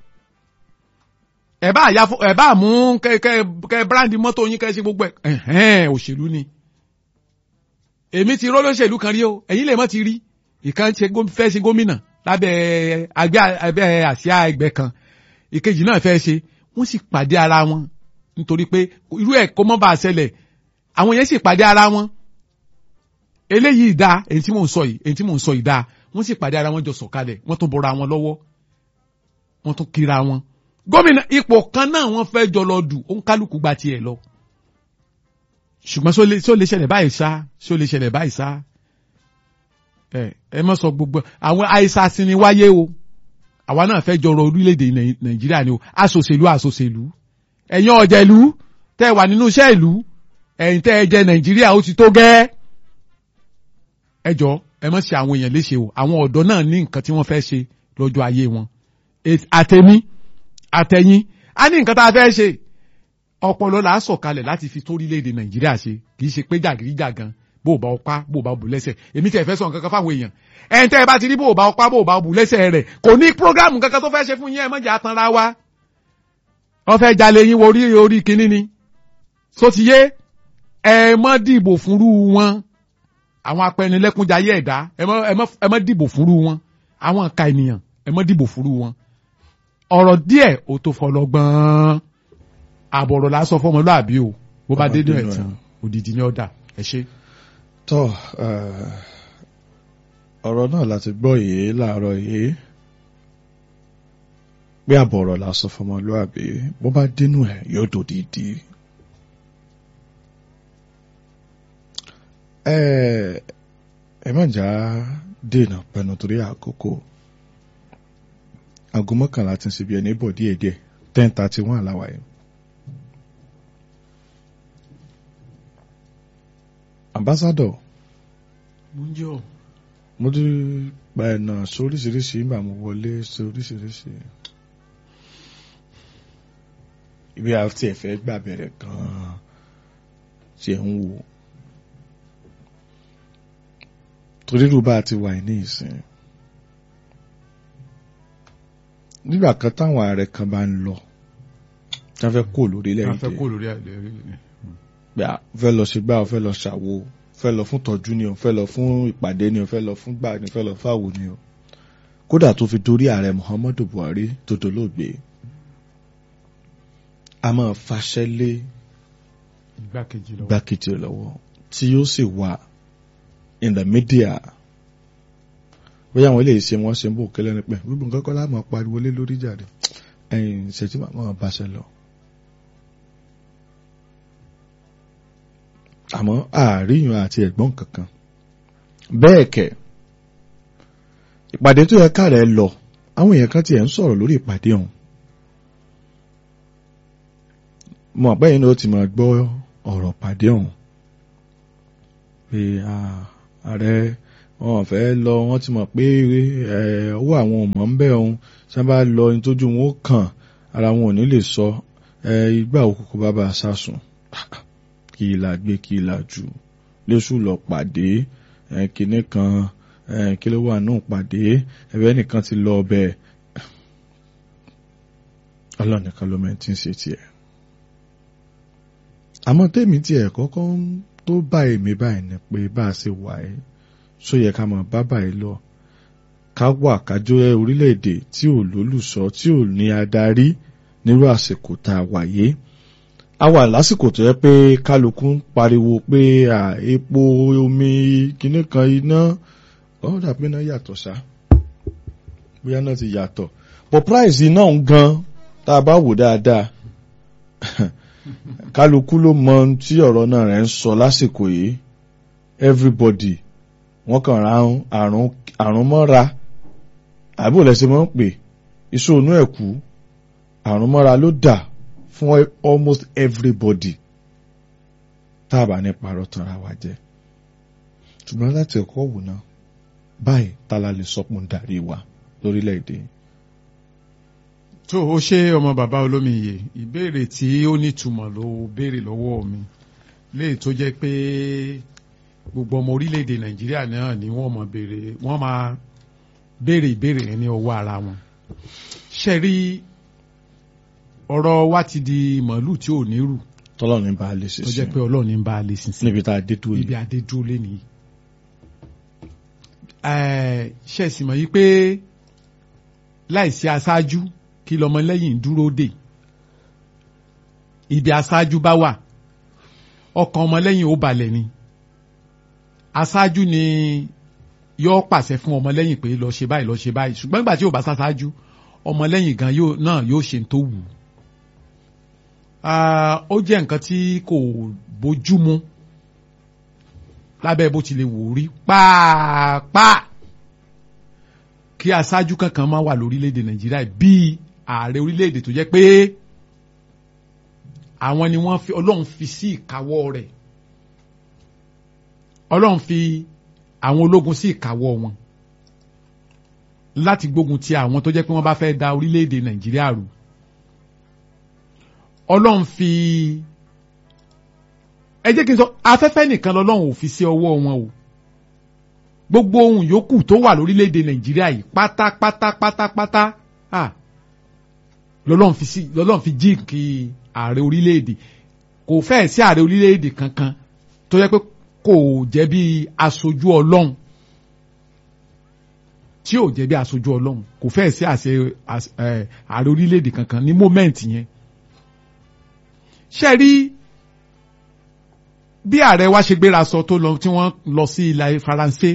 [SPEAKER 2] ẹ bá àyà ẹ bá mú kẹ kẹ kẹ bíráǹdì mọ́tò yín kẹ ṣe gbogbo ẹ ẹ̀hẹ́n òṣèlú ni èmi ti rọ́ lóṣèlú kan rí o ẹ̀yin lè mọ́ ti rí ìkan fẹ́ ṣe gómìnà lábẹ́ àgbẹ̀ abẹ́ àsíá ẹgbẹ́ kan ìkejì náà fẹ́ ṣe wọ́n sì pàdé ara wọn nítorí pé irú ẹ̀ kó mọ́ bá a ṣẹlẹ̀ àwọn yẹn sì pàdé ara wọn eléyìí dáa èyí tí mò ń sọ yìí èyí tí mò ń sọ yìí dáa wọ́n sì pàdé ara wọn jọ sọ̀kalẹ̀ wọ́n tún bọ́ra wọn lọ́wọ́ wọ́n tún kíra wọn gómìnà ipò kan náà wọ́n fẹ́ jọ lọ dù ó ń kálukú gba tiẹ̀ lọ ṣùgbọ́n ṣó lè ṣẹlẹ̀ báyìí sá ṣó lè ṣẹlẹ̀ báyìí sá ẹ ẹ mọ sọ gbogbo àwọn àìsàn ni wáyé o àwa náà fẹ́ jọrọ orílẹ̀-èdè nàìjíríà ni o aṣòṣèlú aṣòṣèlú ẹ̀yin ọ̀jẹ̀lú tẹ́ wà nínú iṣẹ́ ìlú ẹ̀yin tẹ́ ẹ jẹ nàìjíríà ó ti tó gẹ́ ẹ jọ ẹ mọ̀ sí àwọn èèyàn léṣe o àwọn ọ̀dọ́ náà ní nǹkan tí wọ́n fẹ́ ṣe lọ́jọ́ ayé wọn àtẹ̀mí àtẹ̀yìn á ní nǹkan tá a fẹ́ ṣe ọpọlọ là á sọ̀kalẹ̀ láti fi tó orílẹ̀-èdè nàìjíríà ṣe kì í ṣe pé jàgídíjàgan bó o bá ọpá bó o bá bù lẹ́sẹ̀ èmi tẹ̀ fẹ́ sọ nǹkan kan fáwọn èèyàn ẹ̀ ń tẹ́ ẹ bá ti rí bó o bá ọpá bó o bá bù lẹ́sẹ̀ rẹ̀ kò ní prógámù kankan tó fẹ́ ṣe fún yín ẹ mọ̀jà tanra wa wọ́n fẹ́ jalè yín wo orí orí kínní ni so ti yé ẹ mọ́ dìbò fúnrú wọn àwọn apẹnilẹ́kúnjayé ẹ̀dá ẹ mọ́ dìbò fúnrú wọn àwọn ìka ènìyàn ẹ mọ́ dìbò fúnrú wọn ọ̀rọ̀ díẹ̀ ò tó fọlọ́gbọ́n àbọ̀rọ̀ lásọ fọmọlúàbí o bó bá dé ní ẹ̀tàn òdìdí ní ọ̀dà ẹ ṣe
[SPEAKER 1] tọ́ ọ̀rọ̀ náà láti gbọ́ yìí láàárọ̀ yìí pé àbọ̀rọ̀ la sọ fọmọlúàbí bó bá dénú ẹ̀ yóò dòdìdí. ẹ má jà dènà pẹ̀lú torí àkókò aago mọ́kànlá ti ń ṣe bí ẹni bọ̀ díẹ̀díẹ̀ ten thirty one àláwà yìí. ambassador
[SPEAKER 2] múnjọ.
[SPEAKER 1] mo ti gba ẹ̀nà sóríṣiríṣi nígbà mo wọlé sóríṣiríṣi ibi àti ẹ̀fẹ́ gbà bẹ̀rẹ̀ gan-an ṣe ń wò torí rú bá ti wà ní ìsìn nígbà kan táwọn ààrẹ kan bá ń lọ tí wọ́n fẹ́ kó lórílẹ̀
[SPEAKER 2] wọ́n fẹ́ kó lórí àìlèrí
[SPEAKER 1] pé a fẹ́ lọ ṣe gbá o fẹ́ lọ ṣàwo fẹ́ lọ fún tọ́jú ni o fẹ́ lọ fún ìpàdé ni o fẹ́ lọ fún gbà ni o fẹ́ lọ fáwo ni o kódà tó fi dórí ààrẹ Muhammadu Buhari tó dolóògbé a máa faṣẹ́ lé
[SPEAKER 2] igbákejì lọ́wọ́
[SPEAKER 1] gbákejì lọ́wọ́ tí yóò sì wà in the media bóyá àwọn eléyìí ṣe wọ́n ṣe ń bò kẹ́lẹ́ ní pẹ́ gbogbo nǹkan kọ́ láàmú pariwo lé lórí jáde ẹ̀yìn ìṣẹ́jú màmá báṣẹ lọ. àmọ́ àríyàn àti ẹ̀gbọ́n kankan bẹ́ẹ̀ kẹ̀ ìpàdé tó yẹ káàrẹ̀ lọ àwọn èèyàn kan tiẹ̀ ń sọ̀rọ̀ lórí ìpàdé ọ̀hún mo àpẹ́ yìí ni ó ti máa gbọ́ ọ̀rọ̀ pàdé ọ̀hún pé ààrẹ wọn fẹ́ lọ wọ́n ti mọ̀ pé owó àwọn ọmọ ń bẹ̀ ọ̀hún sábà lọ ní tójú wọn ó kàn ara wọn ò ní lè sọ ìgbà òkùnkùn bàbá sásùn kí la gbé kí la jù lóṣù lọ pàdé kinní kan kí ló wà náà pàdé ẹ̀bẹ̀ nìkan ti lọ ọbẹ̀ ọlọ́nìkan ló mẹ́ tí ń ṣe tiẹ̀ àmọ́ tèmi tiẹ̀ kọ́kọ́ tó bá èmi báyìí ni pé bá a ṣe wà ẹ́ ṣó yẹ ká máa bá báyìí lọ ká wà kájọ orílẹ̀-èdè tí ò lólùṣọ́ tí ò ní adarí nírú àsìkò tá a wà yìí a wà lásìkò tó yẹ pé kálukú ń pariwo pé epo omi kinní kan iná ọ̀hún dàbí iná yàtọ̀ ṣá bóyá náà ti yàtọ̀ but price iná ń gan tá a bá wò dáadáa kálukú ló mọ ohun tí ọ̀rọ̀ náà rẹ̀ ń sọ lásìkò yìí everybody wọ́n kàn ra àrùn àrùn mọ́ra àbí ò lẹ́sẹ̀ mọ́ ń pè ìṣòro ẹ̀kú àrùn mọ́ra ló dà fún almost everybody tá a bá ní parọ́ tanra wa jẹ́ ṣùgbọ́n láti ẹ̀kọ́ wò náà báyìí tala lè sọpọ̀ ń darí wa lórílẹ̀‐èdè.
[SPEAKER 2] tó o ṣe ọmọ bàbá olómiyè ìbéèrè tí ó nítumọ̀ ló béèrè lọ́wọ́ mi léè tó jẹ́ pé gbogbo ọmọ orílẹ̀‐èdè nàìjíríà náà ni wọ́n mọ̀ béèrè wọ́n máa béèrè ìbéèrè yẹn ní ọwọ́ ara wọn. ṣe rí ọ̀rọ̀ wa ti di màálù tí ò ní rù
[SPEAKER 1] tọ́lọ́run ní bá a lè ṣe
[SPEAKER 2] tó jẹ́ pé ọlọ́run ní bá a lè sin sí
[SPEAKER 1] níbi tá a dé tó
[SPEAKER 2] ibi
[SPEAKER 1] yìí.
[SPEAKER 2] adé dúró lé nìyí. ṣe sì mọ̀ yí pé láìsí aṣáájú kí lọmọlẹ́yìn dúró dè ibi aṣáájú bá wà ọkàn ọmọlẹ́yìn ó balẹ̀ ni aṣáájú ni yóò pàṣẹ fún ọmọlẹ́yìn pé lọ ṣe báyìí lọ ṣe báyìí ṣùgbọ́n nígbà tí ò bá ṣaṣáájú ọmọlẹ́yìn gan yóò náà yóò ṣe tó wù ú. Ah, ó jẹ́ nǹkan tí kò bójúmu lábẹ́ bó ti lè wò ó rí pàápàá kí aṣáájú kankan máa wà lórílẹ̀‐èdè nàìjíríà bíi ààrẹ orílẹ̀‐èdè tó jẹ́ pé àwọn ni wọ́n fi ọlọ́run fi sí ìkáwọ́ rẹ̀ ọlọ́run fi àwọn ológun sí ìkáwọ́ wọn láti gbógun ti àwọn tó jẹ́ pé wọ́n bá fẹ́ da orílẹ̀‐èdè nàìjíríà rú ọlọ́run fi ẹ jẹ́ kí n sọ afẹ́fẹ́ nìkan lọ́lọ́run ò fi sí ọwọ́ wọn o gbogbo ohun yòókù tó wà lórílẹ̀‐èdè nàìjíríà yìí pátápátá pátápátá ah, lọ́lọ́run fi sí lọ́lọ́run fi jí kí ààrẹ orílẹ̀‐èdè kò fẹ́ẹ̀ sí ààrẹ orílẹ̀‐èdè kankan tó yẹ pé kò jẹ́ bí aṣojú ọlọ́run tí ò jẹ́ bí aṣojú ọlọ́run kò fẹ́ẹ̀ sí àṣẹ àṣ- ẹ̀, ààrẹ orílẹ̀‐èdè kankan ní mọ́mẹ́ǹtì yẹn ṣe rí bí ààrẹ wa ṣe gbéra sọ tó lọ tí wọ́n lọ sí ilẹ̀ faransé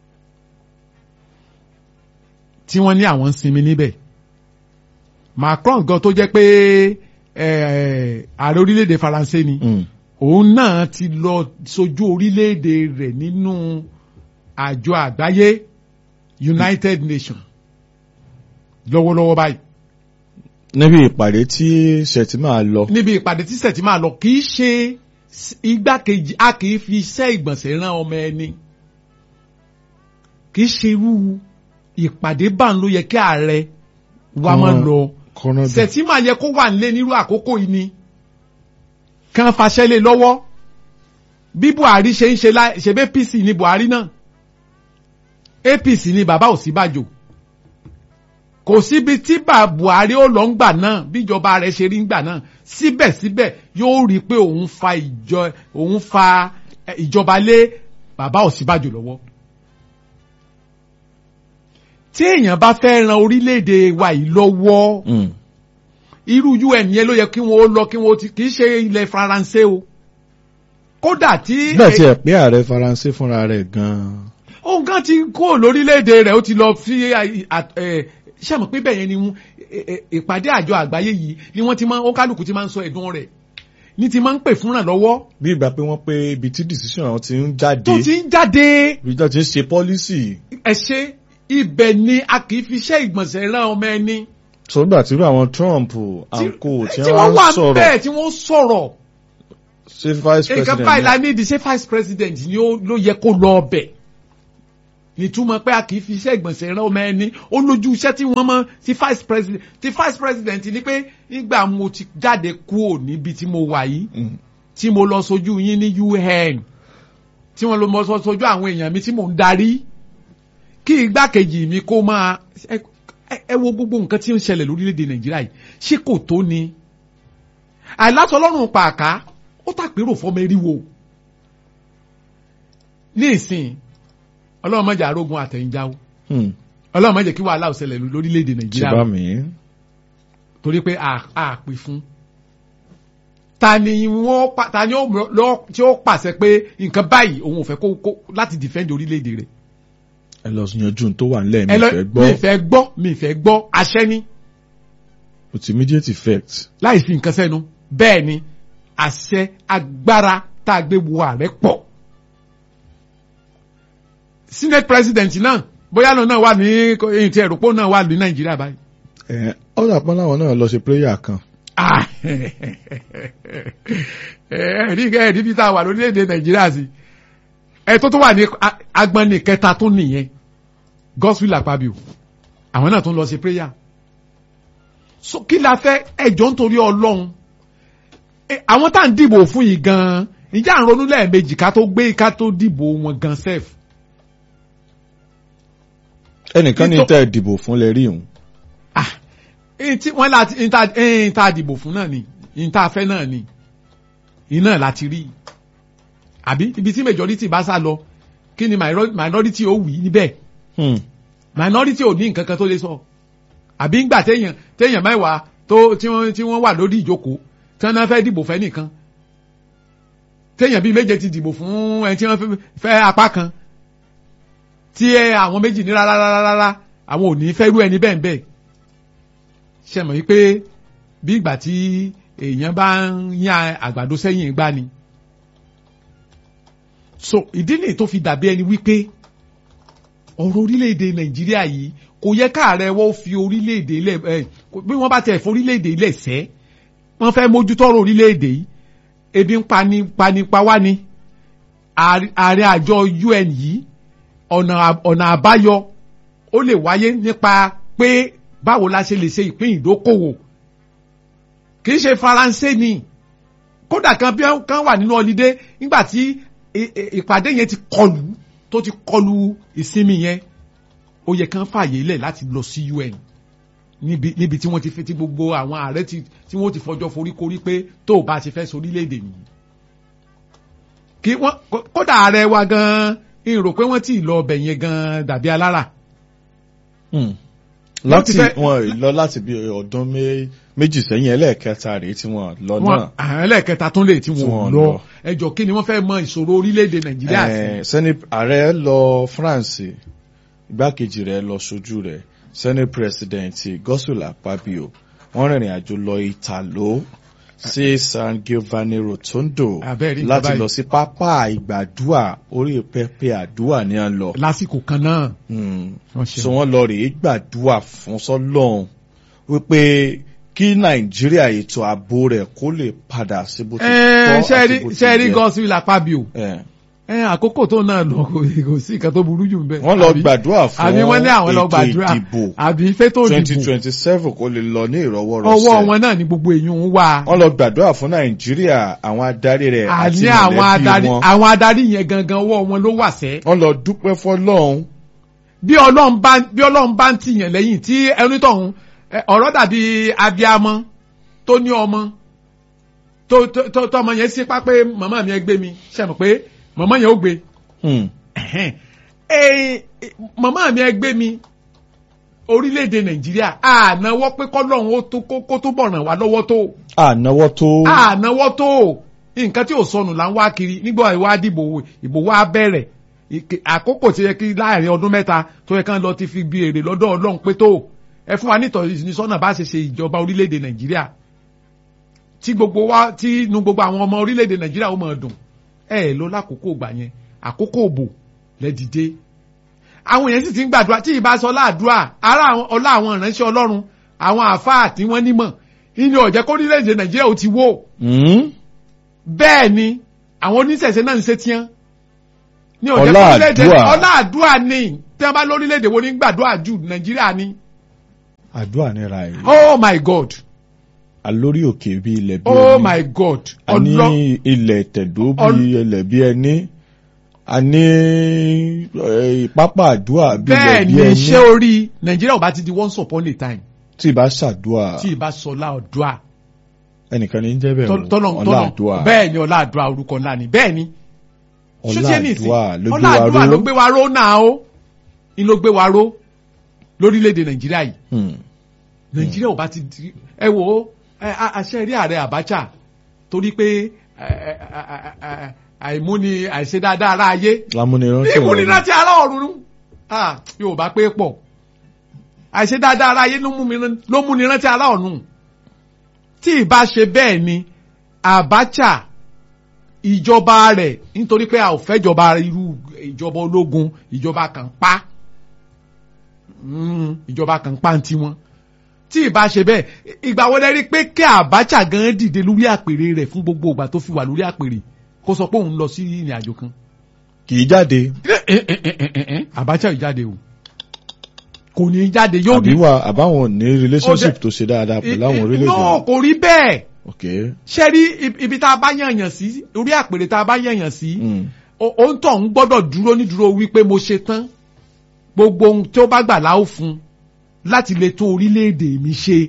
[SPEAKER 2] tí wọ́n ní àwọn ń sinmi níbẹ̀ macron gan tó jẹ́ pé eh, ààrẹ orílẹ̀-èdè faransé ni
[SPEAKER 1] Mm.
[SPEAKER 2] òun náà ti lọ sojú orílẹ̀-èdè rẹ̀ nínú àjọ àgbáyé united nations lọ́wọ́lọ́wọ́ báyìí
[SPEAKER 1] níbi ìpàdé tí Shettima lọ
[SPEAKER 2] níbi ìpàdé tí sẹ̀tì máa lọ kì í ṣe s- igbákejì a kì í fi iṣẹ́ ìgbọ̀nsẹ̀ rán ọmọ ẹni kì í ṣe irú ìpàdé bá ń ló yẹ kí ààrẹ wa máa
[SPEAKER 1] Kan-
[SPEAKER 2] lọ
[SPEAKER 1] kọ́nà dùn.
[SPEAKER 2] sẹ̀tì máa yẹ kó wà nílé nírú àkókò yìí ni kàn fàṣẹ lé lọ́wọ́ bí Buhari ṣe ń ṣe láì ṣe bẹ́ APC ní Buhari náà APC ní bàbá Ọ̀ṣínbàjò kò síbi tí bà Buhari ó lọ ń gbà náà bíjọba rẹ̀ ṣe rí ń gbà náà síbẹ̀síbẹ̀ yóò rí i pé òun fa ìjọ òun fa eh, ìjọba lé bàbá Ọ̀ṣínbàjò lọ́wọ́. tí èèyàn bá fẹ́ ran orílẹ̀-èdè wa yìí lọ́wọ́
[SPEAKER 1] Mm.
[SPEAKER 2] irú UN yẹn ló yẹ kí wọ́n ó lọ kí wọ́n ó ti kì í ṣe ilẹ̀ Faransé o kódà tí
[SPEAKER 1] bẹ́ẹ̀ tiẹ̀ pé ààrẹ Faransé fúnra rẹ̀ gan-an
[SPEAKER 2] òun kan ti kó lórílẹ̀‐èdè rẹ̀ ó ti lọ fi ṣàmọ̀ pé bẹ́ẹ̀ yẹn ni wọ́n- ẹ- ẹ- ìpàdé àjọ àgbáyé yìí ni wọ́n ti máa ó kálukú ti máa ń sọ ẹ̀dùn rẹ̀ ní ti máa ń pè fúnra lọ́wọ́
[SPEAKER 1] bí ìgbà pé wọ́n pé ibi tí decision àwọn ti ń jáde
[SPEAKER 2] tó ti ń jáde
[SPEAKER 1] ibi tí wọ́n ti ń ṣe policy
[SPEAKER 2] ẹ ṣe ibẹ̀ ni a kì í fi iṣẹ́ ìgbọ̀nsẹ̀ rán ọmọ ẹni
[SPEAKER 1] sọ́gbà tí irú àwọn Trump
[SPEAKER 2] tí
[SPEAKER 1] and co tí
[SPEAKER 2] tí
[SPEAKER 1] wọ́n
[SPEAKER 2] wọ́n wà
[SPEAKER 1] ń sọ̀rọ̀
[SPEAKER 2] bẹ́ẹ̀ tí wọ́n sọ̀rọ̀
[SPEAKER 1] ṣe vice
[SPEAKER 2] nǹkan
[SPEAKER 1] president
[SPEAKER 2] báyìí la
[SPEAKER 1] náà.
[SPEAKER 2] ní ìdí ṣé vice president ni ó ló yẹ kó lọ ọbẹ̀ nítumọ̀ pé a kì í fi iṣẹ́ ìgbọ̀nsẹ̀ rán ọmọ ẹni ó lójú iṣẹ́ tí wọ́n mọ̀ ti vice president ti vice president ni pé nígbà mo ti jáde kúrò níbi tí mo wà yìí
[SPEAKER 1] Mm.
[SPEAKER 2] tí mo lọ sojú yín ní UN tí wọ́n lọ mọ sọ sojú àwọn èèyàn mi tí mò ń darí kí igbákejì mi kó máa ẹ ẹ- ẹ wo gbogbo nǹkan tí ó ń ṣẹlẹ̀ lórílẹ̀‐èdè Nàìjíríà yìí ṣé kò tó ni àìlásọ ọlọ́run pàákà ó tàpérò fọmọ eriwo ní ìsìn ọlọ́run má jẹ́ arógun àtẹ̀yìnjáwó
[SPEAKER 1] Hmm.
[SPEAKER 2] ọlọ́run má jẹ́ kí wàhálà ó ṣẹlẹ̀ lórílẹ̀‐èdè
[SPEAKER 1] ti
[SPEAKER 2] nàìjíríà
[SPEAKER 1] bá mi.
[SPEAKER 2] torí pé a a pè fún ta ni wọ́n pa ta ni ó mọ- lọ tí ó pàṣẹ pé nǹkan báyìí òun ò fẹ́ kó kó láti defend orílẹ̀‐èdè rẹ̀
[SPEAKER 1] ẹ lọ yanjú n tó wà nílẹ̀ mi
[SPEAKER 2] ẹ lọ
[SPEAKER 1] fẹ́
[SPEAKER 2] mi
[SPEAKER 1] gbọ́
[SPEAKER 2] fẹ́ gbọ́ mi fẹ́ gbọ́ àṣẹ ni
[SPEAKER 1] with immediate effect.
[SPEAKER 2] láì fi nǹkan sẹ́nu bẹ́ẹ̀ ni àṣẹ agbára tá a gbé wo ààrẹ pọ̀ senate president náà bóyá lọ náà wà ní èyí tí ẹ̀rọ̀pọ̀ náà wà ní nàìjíríà báyìí.
[SPEAKER 1] ẹ ọ̀dà pọ́n láwọn náà lọ ṣe prayer kan.
[SPEAKER 2] Ah, ẹ̀rí ẹ̀rí bí tá a wà lórílẹ̀‐èdè nàìjíríà sí ẹ tó tó wà ní a- agbọ́nni kẹta tó nìyẹn gospel àpábíò àwọn náà tó ń lọ sí prayer so kí la fẹ́ ẹjọ́ nítorí ọlọ́run Ẹ, àwọn tá à ń dìbò fún yìí gan-an ìjà ń ronú lẹ́ẹ̀mejì ká tó gbé ká tó dìbò wọn gan sef
[SPEAKER 1] ẹnìkan ní
[SPEAKER 2] Nítò-
[SPEAKER 1] tẹ́ ẹ dìbò fún lẹ rí òun.
[SPEAKER 2] ah ẹni tí wọ́n láti ẹni tá ẹni tá a dìbò fún náà ni ẹni tá a fẹ́ náà ni iná láti rí àbí ibi tí majority bá sá lọ kí ni minor- minority ó wí níbẹ̀
[SPEAKER 1] Hmm.
[SPEAKER 2] minority ò ní nǹkan kan tó lè sọ àbí ńgbà téèyàn téèyàn mẹ́wàá tó tí wọ́n tí wọ́n wà lórí ìjókòó tí wọ́n náà fẹ́ dìbò fẹ́ nìkan téèyàn bíi méje ti dìbò fún ẹni tí wọ́n fẹ́- fẹ́ apá kan tí ẹ àwọn méjì ní rárá rárá rárá àwọn ò ní fẹ́ rú ẹni bẹ́ẹ̀ bẹ́ẹ̀ ṣe mọ̀ wípé bí ìgbà tí èèyàn bá ń yan àgbàdo sẹ́yìn gbá ni so ìdí nìyí tó fi dàbí ẹni wípé ọ̀rọ̀ orílẹ̀-èdè nàìjíríà yìí kò yẹ káàrẹ̀ wọ́n fi orílẹ̀-èdè ilẹ̀ ẹ̀ kò- bí wọ́n bá tẹ̀ fún orílẹ̀-èdè ilẹ̀ sẹ́ wọ́n fẹ́ mójútó ọ̀rọ̀ orílẹ̀-èdè yìí ebi ń pani pani pa wá ni Ààrẹ- ààrẹ àjọ UN yìí ọ̀nà à- ọ̀nà àbáyọ ó lè wáyé nípa pé báwo la ṣe lè ṣe ìpín ìdókòwò kì í ṣe faransé ni kódà kan bí wọ́n- kan wà nínú ọlídé nígbà tí ì- ì- ìpàdé yẹn ti kọlù tó ti kọlù ìsinmi yẹn ó yẹ kán fààyè lẹ̀ láti lọ sí UN níbi níbi tí wọ́n ti fi ti gbogbo àwọn ààrẹ ti tí wọ́n ti fọjọ́ foríkorí pé tó o bá ti fẹ́ sorílẹ̀-èdè nìyí. kí wọ́n kó- kódà ààrẹ wa gan-an ń rò pé wọ́n ti lọ ọbẹ̀ yẹn gan-an dàbí alára.
[SPEAKER 1] Hmm.
[SPEAKER 2] Wọ́n
[SPEAKER 1] láti
[SPEAKER 2] ti fẹ́-
[SPEAKER 1] wọn lọ láti bí ọdún mé- méjì sẹ́yìn ẹlẹ́ẹ̀kẹta rèé tí wọ́n lọ
[SPEAKER 2] wọn
[SPEAKER 1] náà.
[SPEAKER 2] àwọn ẹlẹ́ẹ̀kẹta tún lè tí
[SPEAKER 1] Tí
[SPEAKER 2] wọ́n
[SPEAKER 1] wọ́n
[SPEAKER 2] lọ
[SPEAKER 1] lọ.
[SPEAKER 2] ẹjọ́ kí ni wọ́n fẹ́ mọ ìṣòro orílẹ̀-èdè nàìjíríà sí.
[SPEAKER 1] Eh, sẹ́ni ààrẹ lọ France igbákejì rẹ̀ lọ sojú rẹ̀ senate president Godswill Akpabio wọ́n rìnrìn àjò lọ Italo sí San Giovanni Rotondo
[SPEAKER 2] Abẹ́rẹ́ nǹkan
[SPEAKER 1] láti
[SPEAKER 2] báyìí.
[SPEAKER 1] lọ sí pápá ìgbàdúà orí pẹpẹ àdúà ní à ń lọ.
[SPEAKER 2] lásìkò kan náà
[SPEAKER 1] Hmm.
[SPEAKER 2] wọ́n ṣe
[SPEAKER 1] so wọ́n lọ rèé gbàdúà fún sọ́lọ́run wípé kí Nàìjíríà ètò ààbò rẹ̀ kó lè padà sí bó ti tọ́ àti bó ti
[SPEAKER 2] ṣẹ́ẹ́rí
[SPEAKER 1] yẹ.
[SPEAKER 2] Godswill Akpabio
[SPEAKER 1] Eh.
[SPEAKER 2] ẹ àkókò tó náà lọ kò kò sí nǹkan tó burú jù ń bẹ.
[SPEAKER 1] wọ́n lọ
[SPEAKER 2] Àbí-
[SPEAKER 1] gbàdúrà fún
[SPEAKER 2] àbí wọ́n ní àwọn lọ
[SPEAKER 1] ètò
[SPEAKER 2] gbàdúrà
[SPEAKER 1] ìdìbò
[SPEAKER 2] àbí fétò
[SPEAKER 1] twenty
[SPEAKER 2] ìdìbò
[SPEAKER 1] twenty seven kó lè lọ ní ìrọwọ́rọsẹ̀.
[SPEAKER 2] ọwọ́ wọn náà ní gbogbo èèyàn ń wà.
[SPEAKER 1] wọ́n lọ gbàdúrà fún nàìjíríà àwọn adarí rẹ̀ àti
[SPEAKER 2] àní àwọn
[SPEAKER 1] mọ̀lẹ́bí
[SPEAKER 2] adarí
[SPEAKER 1] wọn.
[SPEAKER 2] àwọn adarí yẹn gangan ọwọ́ wọn ló wà sẹ́.
[SPEAKER 1] wọ́n lọ dúpẹ́ fọ́lọ́run.
[SPEAKER 2] bí ọlọ́run bá bí ọlọ́run bá ń tìyàn lẹ́yìn tí ẹni tọ̀hún ẹ, ọ̀rọ̀ dàbí abiamọ tó ní ọmọ tó tó tó tọmọ yẹn sípá pé màmá mi ẹ gbé mi ṣe mọ̀ pé màmá yẹn ó gbé
[SPEAKER 1] Hmm.
[SPEAKER 2] ẹ̀hẹ́n. Ẹ, màmá mi ẹ gbé mi orílẹ̀-èdè nàìjíríà ànáwọ́ pé kọ́lọ́run ó tó kó- kó tó bọ̀ ràn wá lọ́wọ́ tó
[SPEAKER 1] ànáwọ́ tó.
[SPEAKER 2] ànáwọ́ tó nǹkan tí ò sọnù là ń wá kiri nígbà ìwà dìbò ìbò wa bẹ̀rẹ̀ Ìke- àkókò tí yẹ kí láàrin ọdún mẹ́ta tó yẹ kán lọ ti fi bí èrè lọ́dọ̀ ọlọ́run pé tó ẹ fún wa nítọ̀sí sọ́nà bá ṣe ṣe ìjọba orílẹ̀-èdè nàìjíríà tí gbogbo wa tí inú gbogbo àwọn ọmọ orílẹ̀-èdè nàìjíríà ó máa dùn ẹ ẹ lọ lákòókò gbà yẹn àkókò òbò lẹ́dìde àwọn èèyàn sì ti ń gbàdúrà tí ìbá sọ láàdúrà ara àwọn- ọlá àwọn ìránṣẹ́ ọlọ́run àwọn àfáà tí wọ́n nímọ̀ ìní ọ̀jẹ́ kó orílẹ̀-èdè nàìjíríà ó ti wó
[SPEAKER 1] Hmm.
[SPEAKER 2] bẹ́ẹ̀ ni àwọn oníṣẹ̀ṣẹ̀ náà ń ṣe tiẹ́ ní ọ̀jẹ́
[SPEAKER 1] Ọlá
[SPEAKER 2] kó orílẹ̀-èdè
[SPEAKER 1] àdúà.
[SPEAKER 2] ọlá àdúrà ni tí wọ́n bá lórílẹ̀-èdè wo ní gbàdúrà jù nàìjíríà ni
[SPEAKER 1] àdúrà nira yìí.
[SPEAKER 2] oh my god
[SPEAKER 1] alórí òkè bí ilẹ̀ bí
[SPEAKER 2] oh
[SPEAKER 1] ẹni.
[SPEAKER 2] my god
[SPEAKER 1] a ní
[SPEAKER 2] ọlọ́
[SPEAKER 1] ilẹ̀ tẹ̀dó bí
[SPEAKER 2] Ọl-
[SPEAKER 1] ilẹ̀ bí ẹni. a ní eh, pápá àdúrà bí ilẹ̀
[SPEAKER 2] bẹ́ẹ̀
[SPEAKER 1] bí
[SPEAKER 2] ni
[SPEAKER 1] ẹni.
[SPEAKER 2] ṣé orí nàìjíríà ò bá ti di once upon a time
[SPEAKER 1] tí ì bá ṣàdúà
[SPEAKER 2] tí ì bá sọlá ọ̀dúà
[SPEAKER 1] ẹnìkan ní í jẹ́ bẹ́ẹ̀ o
[SPEAKER 2] tọ́lọ̀
[SPEAKER 1] ọlá
[SPEAKER 2] tọ́lọ̀
[SPEAKER 1] àdúà.
[SPEAKER 2] bẹ́ẹ̀ ni ọlá àdúrà orúkọ ńlá ni bẹ́ẹ̀ ni Ṣé tí ẹ ní ìsìn?
[SPEAKER 1] ọ̀làdúà ló gbé wa
[SPEAKER 2] Ọládùà ló
[SPEAKER 1] ró
[SPEAKER 2] gbé wa ró náà ó ni ló gbé wa ró lórílẹ̀‐èdè nàìjíríà yìí
[SPEAKER 1] Hmm.
[SPEAKER 2] nàìjíríà ò bá ti di ẹ wò ó ẹ, a- àṣẹ rí ààrẹ Abacha torí pé ẹ, ẹ, ẹ, ẹ, àìmúni àìṣe dáadáa ara ayé
[SPEAKER 1] lámúnirántí
[SPEAKER 2] ìmúnirántí ara ọ̀run ah yóò bá pé pọ̀ àìṣe dáadáa ara ayé ló mú mi rán- ló mú ni rántí ara ọ̀run tí ìbá ṣe bẹ́ẹ̀ ni Abacha ìjọba rẹ̀ nítorí pé a ò fẹ́ jọba irú ìjọba ológun ìjọba kan pa Mm, ìjọba kan pa ń tiwọn tí ìbá ṣe bẹ́ẹ̀ ìgbà wo lẹ rí pé kí Abacha gan dìde lórí àpèrè rẹ̀ fún gbogbo ìgbà tó fi wà lórí àpèrè kó sọ pé òun lọ sí ìrìn àjò kan
[SPEAKER 1] kì í jáde
[SPEAKER 2] Abacha ò jáde o kò ní í jáde yóò
[SPEAKER 1] àbí wà àbáwọn ò ní relationship tó ṣe dáadáa pẹ̀lú àwọn orílẹ̀-èdè
[SPEAKER 2] no kò rí bẹ́ẹ̀
[SPEAKER 1] ok
[SPEAKER 2] ṣe rí ib- ibi tá a bá yànyàn sí orí àpèrè tá a bá yànyàn sí
[SPEAKER 1] Hmm.
[SPEAKER 2] o- òun tó ń gbọ́dọ̀ dúró nídúró wípé mo ṣe tán gbogbo ohun tí ó bá gbà láò fún láti lè tó orílẹ̀-èdè mi ṣe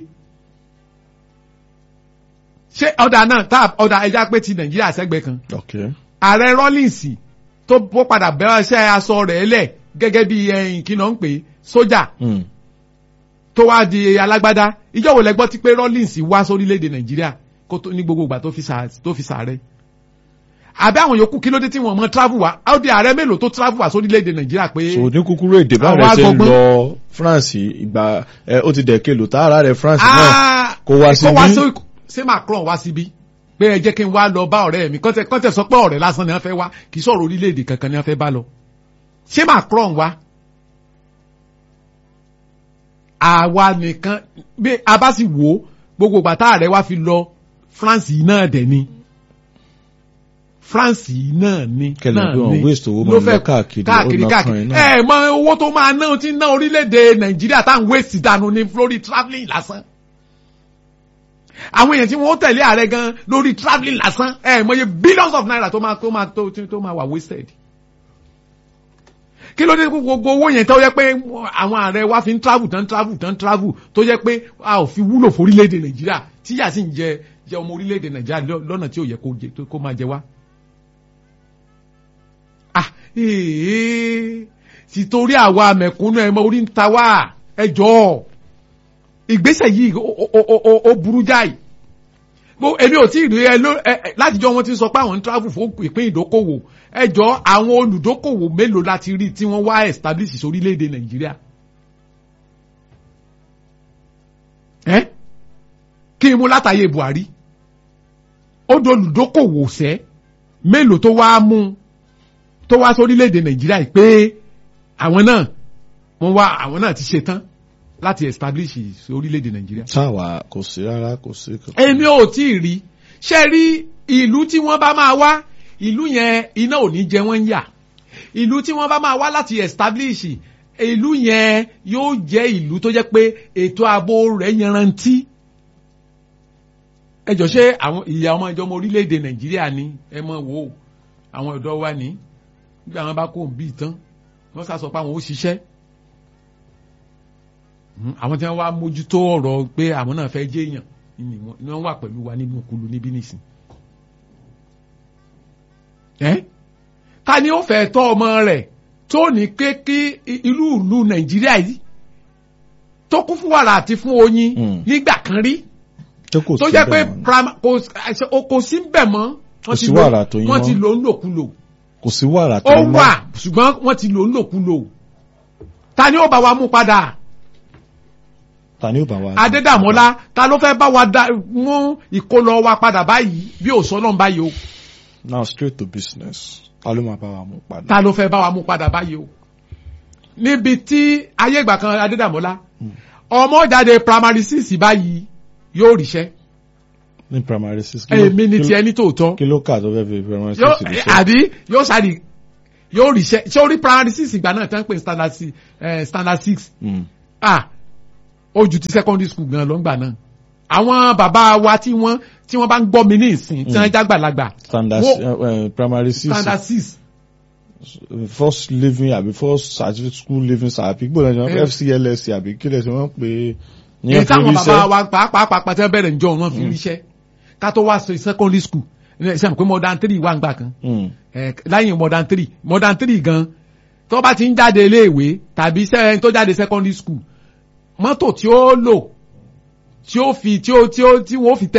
[SPEAKER 2] ṣé ọ̀dà náà tá ọ̀dà ẹja pé ti Nàìjíríà sẹ́gbẹ̀ẹ́ kan
[SPEAKER 1] ok
[SPEAKER 2] ààrẹ Rawlings tó bó padà bẹ̀rẹ̀ iṣẹ́ aṣọ rẹ̀ lẹ̀ gẹ́gẹ́ bí ẹ̀yìn kí náà ń pè é, sójà
[SPEAKER 1] Hmm.
[SPEAKER 2] tó wá di alágbádá ìjọ wo lẹ gbọ́ tí pé Rawlings wá sórílẹ̀-èdè Nàìjíríà kó tó ní gbogbo ìgbà tó fi sà- tó fi sàárẹ̀ àbí àwọn yòókù kí ló dé tí wọ́n mọ travel wá ó di ààrẹ mélòó tó travel wá sórílẹ̀-èdè Nàìjíríà pé
[SPEAKER 1] so ní kúkúrú èdè bá
[SPEAKER 2] Àwọn
[SPEAKER 1] rẹ ṣe ń
[SPEAKER 2] agbọ̀ngbọ́n.
[SPEAKER 1] lọ France ìgbà ẹ ó ti dẹ̀kẹ́ lò tá ara rẹ France náà
[SPEAKER 2] Ah,
[SPEAKER 1] kó wá
[SPEAKER 2] kó wá
[SPEAKER 1] síbí.
[SPEAKER 2] sí ṣé Macron wá síbí pé ẹ jẹ́ kí n wá lọ bá ọ̀rẹ́ mi kọ́tẹ̀ kọ́tẹ̀ sọ pé ọ̀rẹ́ lásán ni wọ́n fẹ́ wá kì í sọ̀rọ̀ orílẹ̀-èdè kankan ni wọ́n fẹ́ bá lọ ṣé Macron wá àwa nìkan bí a bá sì wò ó gbogbo ìgbà tá ààrẹ wá fi lọ France yìí náà dẹ̀ ni France yìí náà ni
[SPEAKER 1] Kẹlẹ̀
[SPEAKER 2] náà
[SPEAKER 1] pé wọ́n
[SPEAKER 2] ni.
[SPEAKER 1] waste owó
[SPEAKER 2] Ló
[SPEAKER 1] máa
[SPEAKER 2] fẹ́
[SPEAKER 1] lọ káàkiri, ó
[SPEAKER 2] káàkiri
[SPEAKER 1] ná
[SPEAKER 2] káàkiri
[SPEAKER 1] kan iná.
[SPEAKER 2] ẹ mọ owó tó máa ná ti ná orílẹ̀-èdè Nàìjíríà tá à ń waste dànù ní lórí travelling lásán àwọn èèyàn tí wọ́n tẹ̀lé ààrẹ gan lórí travelling lásán ẹ mọye billions of naira tó máa tó máa tó tó máa wà wasted kí ló dé gbogbo owó yẹn tó yẹ pé àwọn ààrẹ wa fi ń travel tán travel tán travel tó yẹ pé a ò fi wúlò fún orílẹ̀-èdè Nàìjíríà tíyà sì ń jẹ jẹ ọmọ orílẹ̀-èdè Nàìjíríà lọ- lọ́nà tí ò yẹ kó jẹ tó- kó máa jẹ wá. ah ee sì torí àwa mẹ̀kúnnù ẹ̀ mọ orí ń ta wá ẹ jọ̀ọ́ ìgbésẹ̀ yìí ó- ó- ó- ó- ó burú jáì Mo- èmi ò tí ì rí ẹ ló ẹ ẹ, látijọ́ wọn ti sọ pé àwọn ń travel fún ìpín ìdókòwò ẹ jọ àwọn olùdókòwò mélòó láti rí tí wọ́n wá establish sórílẹ̀-èdè Nàìjíríà. ẹ kí n mú látàyè Buhari ó di olùdókòwò sẹ́ mélòó tó wá mú tó wá sórílẹ̀-èdè Nàìjíríà yìí pé àwọn náà wọ́n wá àwọn náà ti ṣe tán láti establish sórílẹ̀-èdè Nàìjíríà
[SPEAKER 1] táwa kò sí rárá kò sí kankan.
[SPEAKER 2] èmi ò tí ì rí ṣe rí ìlú tí wọ́n bá máa wá ìlú yẹn iná ò ní jẹ wọ́n ń yà ìlú tí wọ́n bá máa wá láti establish ìlú yẹn yóò jẹ́ ìlú tó jẹ́ pé ètò ààbò rẹ̀ yanrantí ẹ jọ ṣé àwọn ìyá ọmọ ìjọba orílẹ̀-èdè Nàìjíríà ni ẹ mọ̀ wò ó àwọn ọ̀dọ́ wa ní nígbà wọn bá kó ń bí tán wọ́n sá sọ pé àwọn ó ṣiṣẹ́ Mm, àwọn tí wọ́n wá mójútó ọ̀rọ̀ pé àwọn náà fẹ́ jẹ́ èèyàn ni wọ́n ni wọ́n wà pẹ̀lú wa nínú kulu níbí nìsín. ẹ́ ta ni ó fẹ́ tọ́ ọmọ rẹ̀ tó ní ké kí ìlú ìlú Nàìjíríà yìí tó kún fún wàrà àti fún oyin
[SPEAKER 1] Mm.
[SPEAKER 2] nígbà kan rí
[SPEAKER 1] tó kò
[SPEAKER 2] tó
[SPEAKER 1] sí
[SPEAKER 2] jẹ́ pé
[SPEAKER 1] bẹ́ẹ̀ mọ́.
[SPEAKER 2] prima- kò àṣẹ- o- kò sí bẹ̀ mọ́
[SPEAKER 1] Kò sí wàrà tó yín
[SPEAKER 2] wọ́n
[SPEAKER 1] mọ́.
[SPEAKER 2] ti lò ń lòkulò
[SPEAKER 1] kò sí wàrà tó
[SPEAKER 2] ó
[SPEAKER 1] ní mọ́.
[SPEAKER 2] wà ṣùgbọ́n wọ́n ti lò ń lòkulò ta ni ó bá wa mú padà
[SPEAKER 1] ta ni ó bá wa.
[SPEAKER 2] Adédàmọ́lá ta ló fẹ́ bá wa dá mú ìkólọ wa padà báyìí bí òsọ náà báyìí o
[SPEAKER 1] now straight to business ta ló máa bá wa mú padà.
[SPEAKER 2] ta ló fẹ́ bá wa mú padà báyìí o níbi tí ayé ìgbà kan Adédàmọ́lá ọmọ jáde primary six báyìí yóò ríṣẹ́
[SPEAKER 1] ní primary six. kí ló-
[SPEAKER 2] èmi ni
[SPEAKER 1] kí ló-
[SPEAKER 2] tiẹ̀ ní tòótọ́
[SPEAKER 1] kí ló kà tó fẹ́ fi primary
[SPEAKER 2] yóò
[SPEAKER 1] six ṣe.
[SPEAKER 2] àbí yóò ṣàdì yóò ríṣẹ́ ṣé orí primary six ìgbà náà tán pé standard six eh, standard six
[SPEAKER 1] Mm.
[SPEAKER 2] ah ó ju ti secondary school gan lọ ńgbà náà àwọn bàbá wa tí wọ́n tí wọ́n bá ń gbọ́ mi ní ìsìn tí wọ́n jágbàlagbà
[SPEAKER 1] standard
[SPEAKER 2] Wo-
[SPEAKER 1] uh, primary six
[SPEAKER 2] standard six
[SPEAKER 1] first living àbí first certificate school living certificate gbọ́dọ̀ ṣe
[SPEAKER 2] Eh.
[SPEAKER 1] FCLS àbí kílẹ̀ ṣe wọ́n pè é ní
[SPEAKER 2] èyí
[SPEAKER 1] ẹ̀fọ́
[SPEAKER 2] táwọn bàbá
[SPEAKER 1] iṣẹ́.
[SPEAKER 2] wa pàápàá pàápàá tí wọ́n bẹ̀rẹ̀ ǹjọ́ wọn fi ríṣẹ́ ká tó wá sí secondary school ṣe àmì pé modern three wà ń gbà kan
[SPEAKER 1] Mm.
[SPEAKER 2] ẹ láyìn modern three modern three gan tó bá ti ń jáde iléèwé tàbí sẹ́yìn tó jáde secondary school mọ́tò tí ó lò tí ó fi tí ó tí ó tí wọ́n fi tẹ